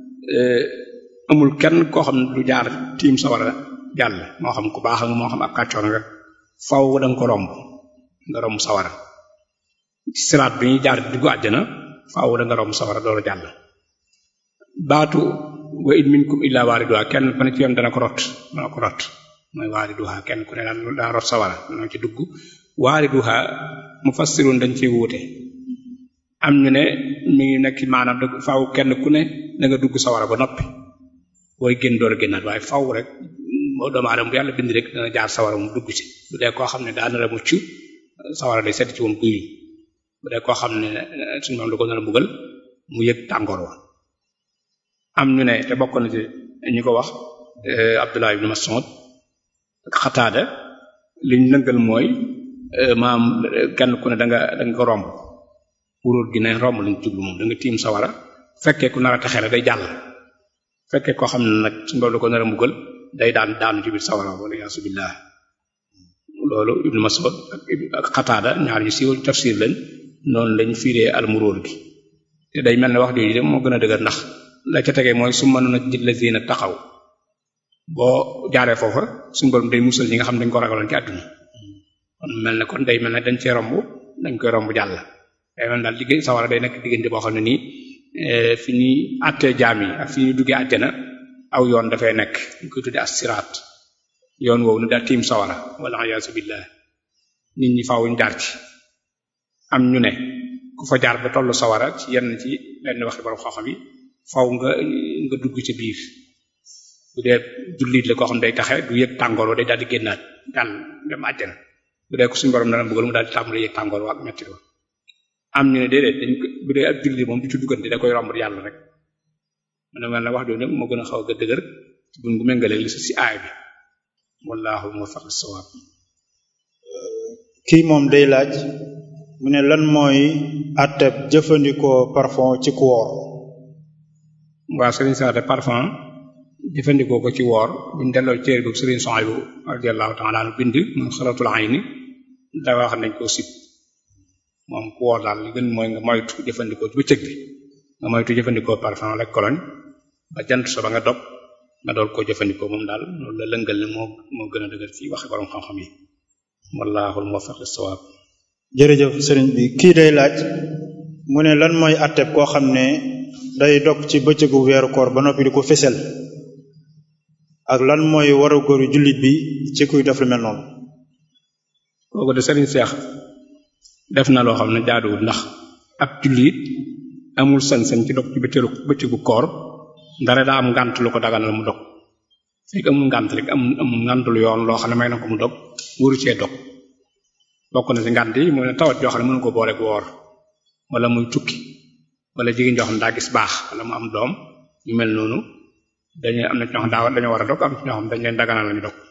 amul kenn koo xam ne du jaar tiim sawara jàll moo xam ku baax ak moo xam ak kàccoor nga faw danga ko romb nga romb sawara ci siraat bi ñuy jaar duggu àjjana faaw da nga romb sawara door jàll baatu wa in minkum illa waariduha kenn ku ne ci yoon dana ko rot dana ko rot mooy waariduha kenn ku ne daan dana rot sawara dana ci dugg waariduha mufassirun dañ ci wuute am ñu ne mi ngi nekk maanaam da faaw kenn ku ne da nga dugg sawara ba noppi booy génn door a génnaat waaye faaw rek moo doomu aadama bu yàlla bind rek dana jaar sawara mu dugg ci bu dee koo xam ne daa nar a mucc sawara day sedd ci woon guy bu dee koo xam ne suñu moom da ko nar a mbugal mu yëg tàngoor wa am ñu ne te bokk na ci ñi ko wax Abdullah ibn Mas'ud ak Xataada liñ lëngal mooy maam kenn ku ne da nga da nga ko romb wuróor gi ne romb lañ jublu moom da nga tiim sawara fekkee ku nar a texee day jàll fekkee koo xam ne nag suñu moom da ko nar a mbugal day daan daanu ci biir sawara wala yaasu billah loolu Ibn Mas'ud ak Xataada ñaar ñu siiwal tafsir lañ noonu lañ fiiree almuróor gi te day mel ne wax jooju de moo gën a dëgër ndax la ca tegee mooy su mënoon a jël la zina taxaw boo jaaree foofa suñu borom day musal ñi nga xam dañ ko ragaloon ci àdduna kon mel ne kon day mel ne dañ cee romb dañ koy romb jàll day mel daal liggéey sawara day nekk diggante boo xam ne nii fi ñuy àttee jaam yi ak fi ñuy duggee àjjana aw yoon dafay nekk ñu koy tuddee as-siraat yoon woowu nu daal tiim sawara wala iyaazu billah nit ñi faaw ñu jaar ci am ñu ne ku fa jaar ba tollu sawara ci yenn ci lenn waxi borom xam-xam yi faw nga nga dugg ci biir bu dee jullit la koo xam day taxe du yëg tàngoor wa day daal di génnaat daal dem àjjana bu dee ko suñu borom dana bëggal mu daal di tàmbali yëg tàngoor wa ak metti wa am ñu ne déedéet dañ ko bu dee ak jullit moom du ci duggante da koy romb yàlla rek man mel na wax jooju nag moo gën a xaw a dëgër ci buñ bu méngalee li si aay bi wallahu muwaffiq as-sawab kii moom day laaj mu ne lan mooy atteb jëfandikoo parfum ci ku woor waaw sëriñ saate parfum jëfandikoo ko ci woor buñ delloo téere bi sëriñ Suhaybu radiyallahu ta'ala anhu bind mu xalatul ayni da wax nañ ko sib moom ku woor daal li gën mooy nga moytu jëfandikoo ci bëccëg bi nga moytu jëfandikoo parfum rek koloñ ba jant so ba nga dog nga dool koo jëfandikoo moom daal loolu la lëngal ne moo moo gën a dëgër ci waxe borom xam-xam yi wallahul muwaffiq lis-sawab jërëjëf sëriñ bi kii day laaj mu ne lan mooy atteb koo xam ne day dog ci bëccëgu weeru koor ba noppi di ko fesel ak lan mooy waru góoru jullit bi ci kuy def lu mel noonu kooku de sëriñ Seex def na loo xam ne jaaduwul ndax ab jullit amul sañ-sañ ci dog ci bëccëgu bëccëgu koor ndare daa am ngànt lu ko daganal mu dog fekk amul ngànt rek amul amul ngànt lu yoon loo xam ne may na ko mu dog waru cee dog bokk na ci ngànt yi mu ne tawat joo xam ne mënu ko boole bu woor wala muy tukki wala jigéen joo xam ne daa gis baax wala mu am doom ñu mel noonu dañuy am na ci ñoo xam daa dañoo war a dog am ci ñoo xam dañ leen daganal lañu dog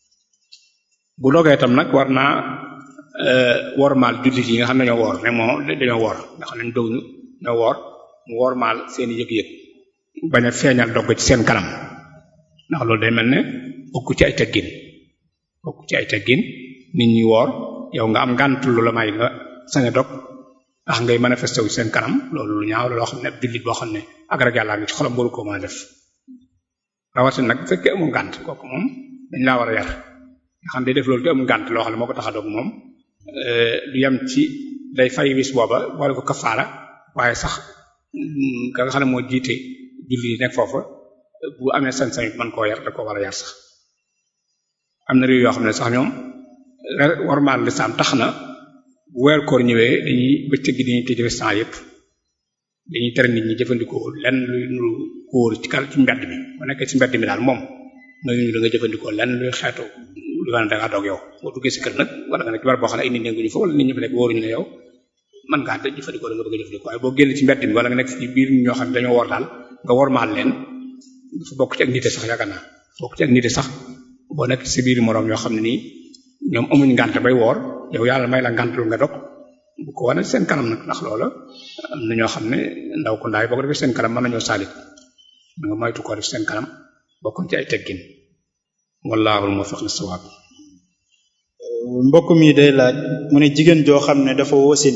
bu dogee itam nag war naa wormaal jullit yi nga xam ne dañoo woor ne moo dañoo woor nga xam ne ñu dog ñu ñoo woor mu wormaal seeni yëg-yëg bañ a feeñal dog ci seen kanam ndax loolu day mel ne bokk ci ay teggin bokk ci ay teggin nit ñi woor yow nga am ngànt lu la may nga sañ a dog ndax ngay manifesté wu seen kanam loolu lu ñaaw la loo xam ne ab jullit boo xam ne ak rek yàlla ngi ci xolam waru ko mën a def rawatina nag bu fekkee amul ngànt kooku moom dañ laa war a yar nga xam day def loolu te amul ngànt loo xam ne moo ko tax a dog moom lu yem ci day fay wis booba boole ko kafaara waaye sax ka nga xam ne moo jiite julli yi nekk foofa bu amee sañ-sañ man koo yar da ko war a yar sax am na réew yoo xam ne sax ñoom warmaal lislaam tax na bu weer koor ñëwee dañuy bëccëg gi dañuy tëj restaurant yépp dañuy tere nit ñi jëfandikoo lenn luy nuru kóor ci kal ci mbedd mi bu nekkee ci mbedd mi daal moom mayuñu da nga jëfandikoo lenn luy xeetu lu nga ne da ngaa doog yow boo duggee si kër nag wala nga nekk ci barab boo xam ne ay nit nekkuñu fa wala nit ñi fa nekk wóoruñu ne yow mën ngaa tëj jëfandikoo da nga bëgg a jëfandikoo waaye boo génn ci mbedd mi wala nga nekk ci biir ñoo xam ne dañoo wor daal nga wormaal leen dafa bokk ci ak nite sax yaakaar naa bokk ci ak nite sax boo nekk ci biir moroom ñoo xam ne nii ñoom amuñ ngànt bay woor yow yàlla may la ngànt lu nga dog bu ko wane seen kanam nag ndax loola am na ñoo xam ne ndaw ko ndaay boo ko defee seen kanam mën nañoo saalit nga moytu ko def seen kanam bokkuñ ci ay teggin wallaahu muwaffiq lis-sawaab mbokk mi day laaj mu ne jigéen joo xam ne dafa wasin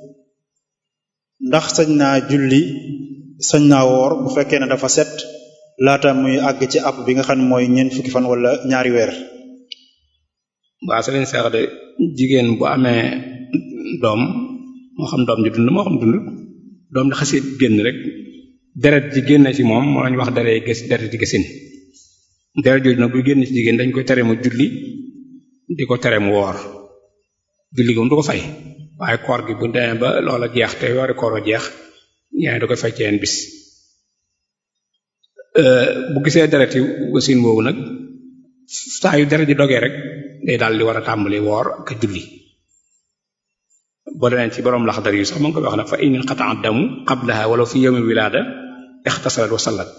ndax sañ naa julli sañ naa woor bu fekkee ne dafa set laata muy àgg ci app bi nga xam ne mooy ñeent fukki fan wala ñaari weer waaw sa leen seex de jigéen bu amee doom moo xam doom ji dund moo xam dund doom di xasee génn rek deret ji génne ci moom moo lañu wax deret gës deret ji gësin deret jooju nag buy génn ci jigéen dañ koy tere mu julli di ko tere mu woor julli gi moom du ko fay waaye koor gi bu demee ba loola jeex te yoori koor a jeex ñaari da koy fay ci yenn bis bu gisee deret yi gësin boobu nag saa yu deret ji dogee rek day daal di war a tàmbali woor ak julli boo demee ci borom laxdar yi sax mu ngi koy wax nag fa in inqata'a damu qablaha wala fi yawmi wilaada ixtasalat wa sallat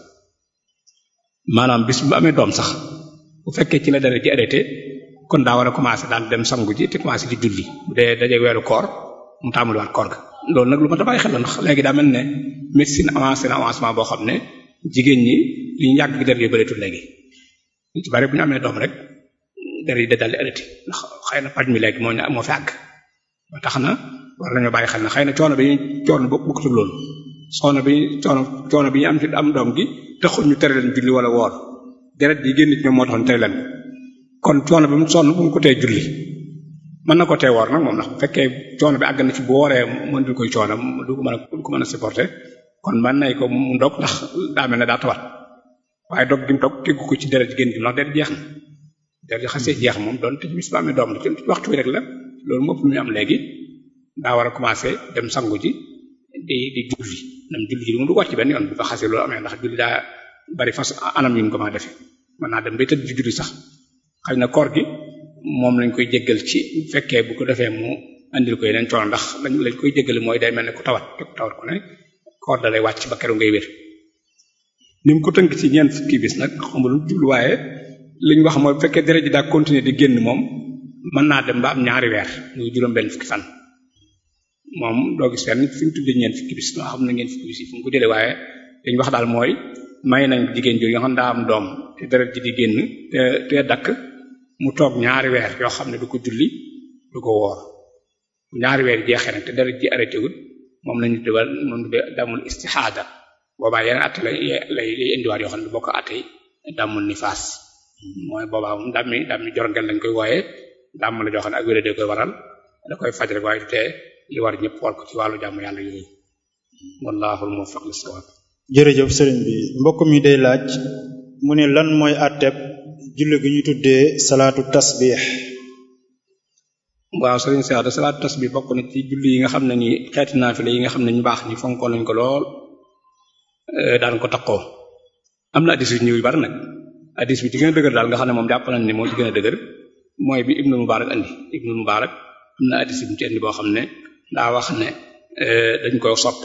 maanaam bis bu amee doom sax bu fekkee ci la deret ji arrêté kon daa war a commencé daal dem sangu ji te commencé di julli bu dee dajee weeru koor mu tàmbaliwaat koor ga loolu nag lu ma ta bàyyi xel la ndax léegi daa mel ne médecine avancé na avancement boo xam ne jigéen ñi li ñu yàgg deret yi bëreetul léegi ñu ci bari bu ñu amee doom rek deret yi da daal di arrêté ndax xëy na paj mi léegi moo ñu moo fi àgg ba tax na war nañoo bàyyi xel na xëy na coono bi coono bokk bokk ci loolu coono bi coono coono bi ñu am ci am doom gi taxul ñu tere leen julli wala woor deret yi génn ci ñoom moo tax ñu tere leen kon coono bi mu sonn bu mu ko tee julli mën na ko tee woor nag moom ndax bu fekkee coono bi àgg na ci bu wooree mën du koy coono du ko mën a du ko mën a supporter kon mën nay ko mu dog ndax daa mel ne daa tawat waaye dog gi mu dog teggu ko ci deret génn gi ndax deret jeex na deret xasee jeex moom doon te ci bis ba amee doom la ci waxtu wi rek la loolu moom lu muy am léegi daa war a commencer dem sangu ji di di julli nam julli ji moom du wàcc benn yoon bu fa xasee loolu amee ndax julli daa bari fas anam yu ñu ko mën a defee mën naa dem bay tëdd di julli sax xëy na koor gi moom lañ koy jéggal ci fekkee bu ko defee mu andil ko yeneen coono ndax lañ lañ koy jéggale mooy day mel ne ku tawat te ku tawat ku ne koor da lay wàcc ba keroog ngay wér ni mu ko tënk ci ñeent fukki bis nag xamul lu jublu waaye li ñu wax mooy bu fekkee deret ji daa continuer di génn moom mën naa dem ba am ñaari weer muy juróom benn fukki fan moom doo gis fenn fi ñu tuddee ñeent fukki bis noo xam na ñeent fukki bis yi fu mu ko jëlee waaye dañu wax daal mooy may nañ jigéen jooju nga xam daa am doom te deret ji di génn te te dakk mu toog ñaari weer yoo xam ne du ko julli du ko woor ñaari weer jeexee nag te deret ji arrêté wul moom lañu tuddee moom tuddee damul istihada boobaa yeneen atte lay lay lay indiwaat yoo xam ne du bokk atte damul nifaas mooy boobaa moom dam mi dam mi jorngel lañ koy wooyee dam la joo xam ne ak wéré de koy waral da koy faj rek waaye te li war ñëpp war ko ci wàllu jàmm yàlla yooyu wallahu muwaffiq lis-sawab jërëjëf sëriñ bi mbokk mi day laaj mu ne lan mooy àtteb julli gi ñu tuddee salaatu tasbih waaw sëriñ Seex de salaatu tasbih bokk na ci julli yi nga xam ne ni xeeti naafile yi nga xam ne ñu baax ñi fonkoon nañ ko lool daan ko takkoo am na addis yu ñëw yu bari nag addis bi ci gën a dëgër daal nga xam ne moom jàpp nañ ne moo ci gën a dëgër mooy bi Ibnu Mubarak andi Ibnu Mubarak am na addis bu ci andi boo xam ne daa wax ne dañ koy sopp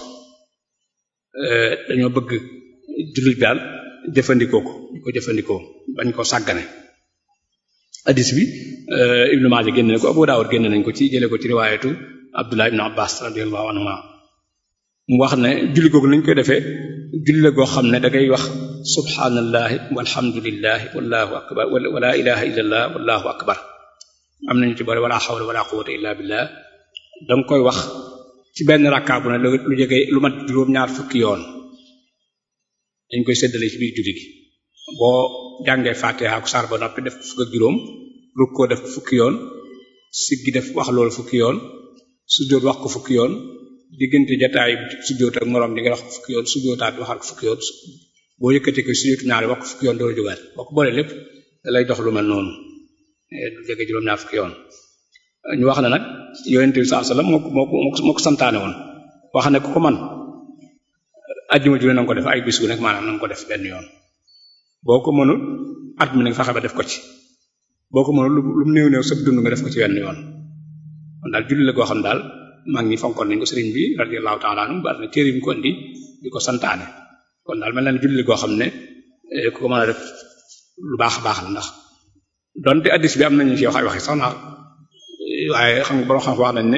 dañoo bëgg jullit daal jëfandikoo ko ñu ko jëfandikoo bañ ko sàggane addis bi Ibnu Maaja génne na ko Abu Daawud génne nañ ko ci jële ko ci riwaayatu Abdullah ibn Abbas radiyallahu anhuma mu wax ne julli googu nañ koy defee julli la goo xam ne da ngay wax subhanallahi walhamdulillahi wallahu akbar wala ilaha illallah wallahu akbar am nañu ci boole wala hawla wala quwwata illa billah danga koy wax ci benn rakkaa bu ne lu jege lu mat juróom-ñaar fukki yoon dañ koy séddale ci biir julli gi boo jàngee fatiha ak saar ba noppi def fukk ak juróom rukkoo def fukki yoon siggi def wax loolu fukki yoon sujjóot wax ko fukki yoon diggante jataay sujjóot ak moroom di nga wax ko fukki yoon sujjóotaat waxaat ko fukki yoon boo yëkkatee ko sujjóotu ñaari wax ko fukki yoon doo jógaat boo ko boolee lépp da lay dox lu mel noonu du jege juróom-ñaar fukki yoon ñu wax ne nag yonent bi sallallahu alayhi wasallam moo ko moo ko moo ko santaane woon wax ne ku ko man ajjuma ju ne na nga ko def ay bis gu nekk maanaam na nga ko def benn yoon boo ko mënul at mi nag fexe ba def ko ci boo ko mënul lu mu néew néew sëb dund nga def ko ci wenn yoon kon daal julli la goo xam daal mag ñi fonkoon nañ ko sëriñ bi radiyallahu ta'ala anhu ba na téere yi mu ko indi di ko santaane kon daal mel na ne julli la goo xam ne ku ko mën a def lu baax a baax la ndax donte addis bi am nañu ci wax ay waxi sax na waaye xam nga borom xam wax nañ ne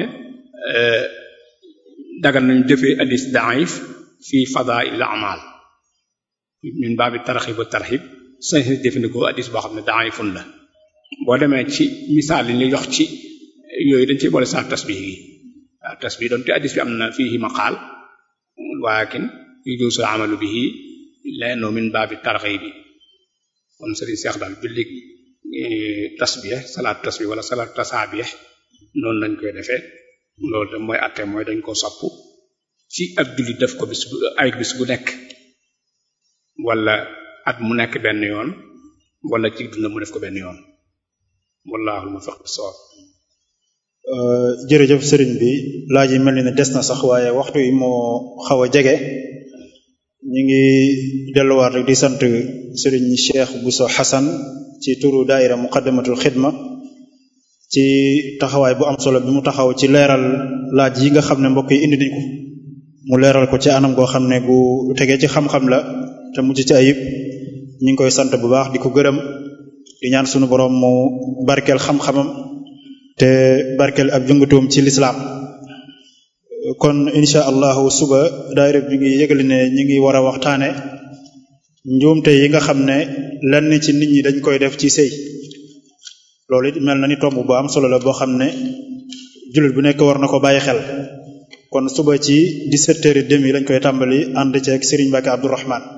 dagal nañu jëfee addis da'if fi fadaa'il a'mal min baabi tarxib wa tarxib sañ si jëfandikoo addis boo xam ne da'ifun la boo demee ci misaal yi ñu jox ci yooyu dañ ci boole sa tasbih gi waaw tasbih donte addis bi am na fiihi maqaal walakin yujuuzu amalu bihi lenno min baabi tarxib bi kon sëriñ Seex daal julli tasbih salaat tasbih wala salaat tasaabih noonu lañ koy defee loolu de mooy atte mooy dañ ko sopp ci ab julli def ko bis bu ay bis bu nekk wala at mu nekk benn yoon wala ci dund mu def ko benn yoon wallaahu muwaffiq bis-sawaab jërëjëf sëriñ bi laaj yi mel ni ne des na sax waaye waxtu yi moo xaw a jege ñu ngi delluwaat rek di sant sëriñ Cheikh Bousso Hassan ci turu daaira muqaddamatul xidma ci taxawaay bu am solo bi mu taxaw ci leeral laaj yi nga xam ne mbokk yi indi nañ ko mu leeral ko ci anam goo xam ne gu tegee ci xam-xam la te mujj ci ayib ñu ngi koy sant bu baax di ko gërëm di ñaan sunu borom mu barkeel xam-xamam te barkeel ab jëngatoom ci lislaam kon insha allahu suba daayira bi ngi yëgali ne ñi ngi war a waxtaane njuumte yi nga xam ne lenn ci nit ñi dañ koy def ci sëy loolu it mel na ni tomb bu am solo la boo xam ne jullit bu nekk war na ko bàyyi xel kon suba ci 17 heures et demi lañ koy tàmbali ànd ceeg Serigne Mbacke Abdourahmane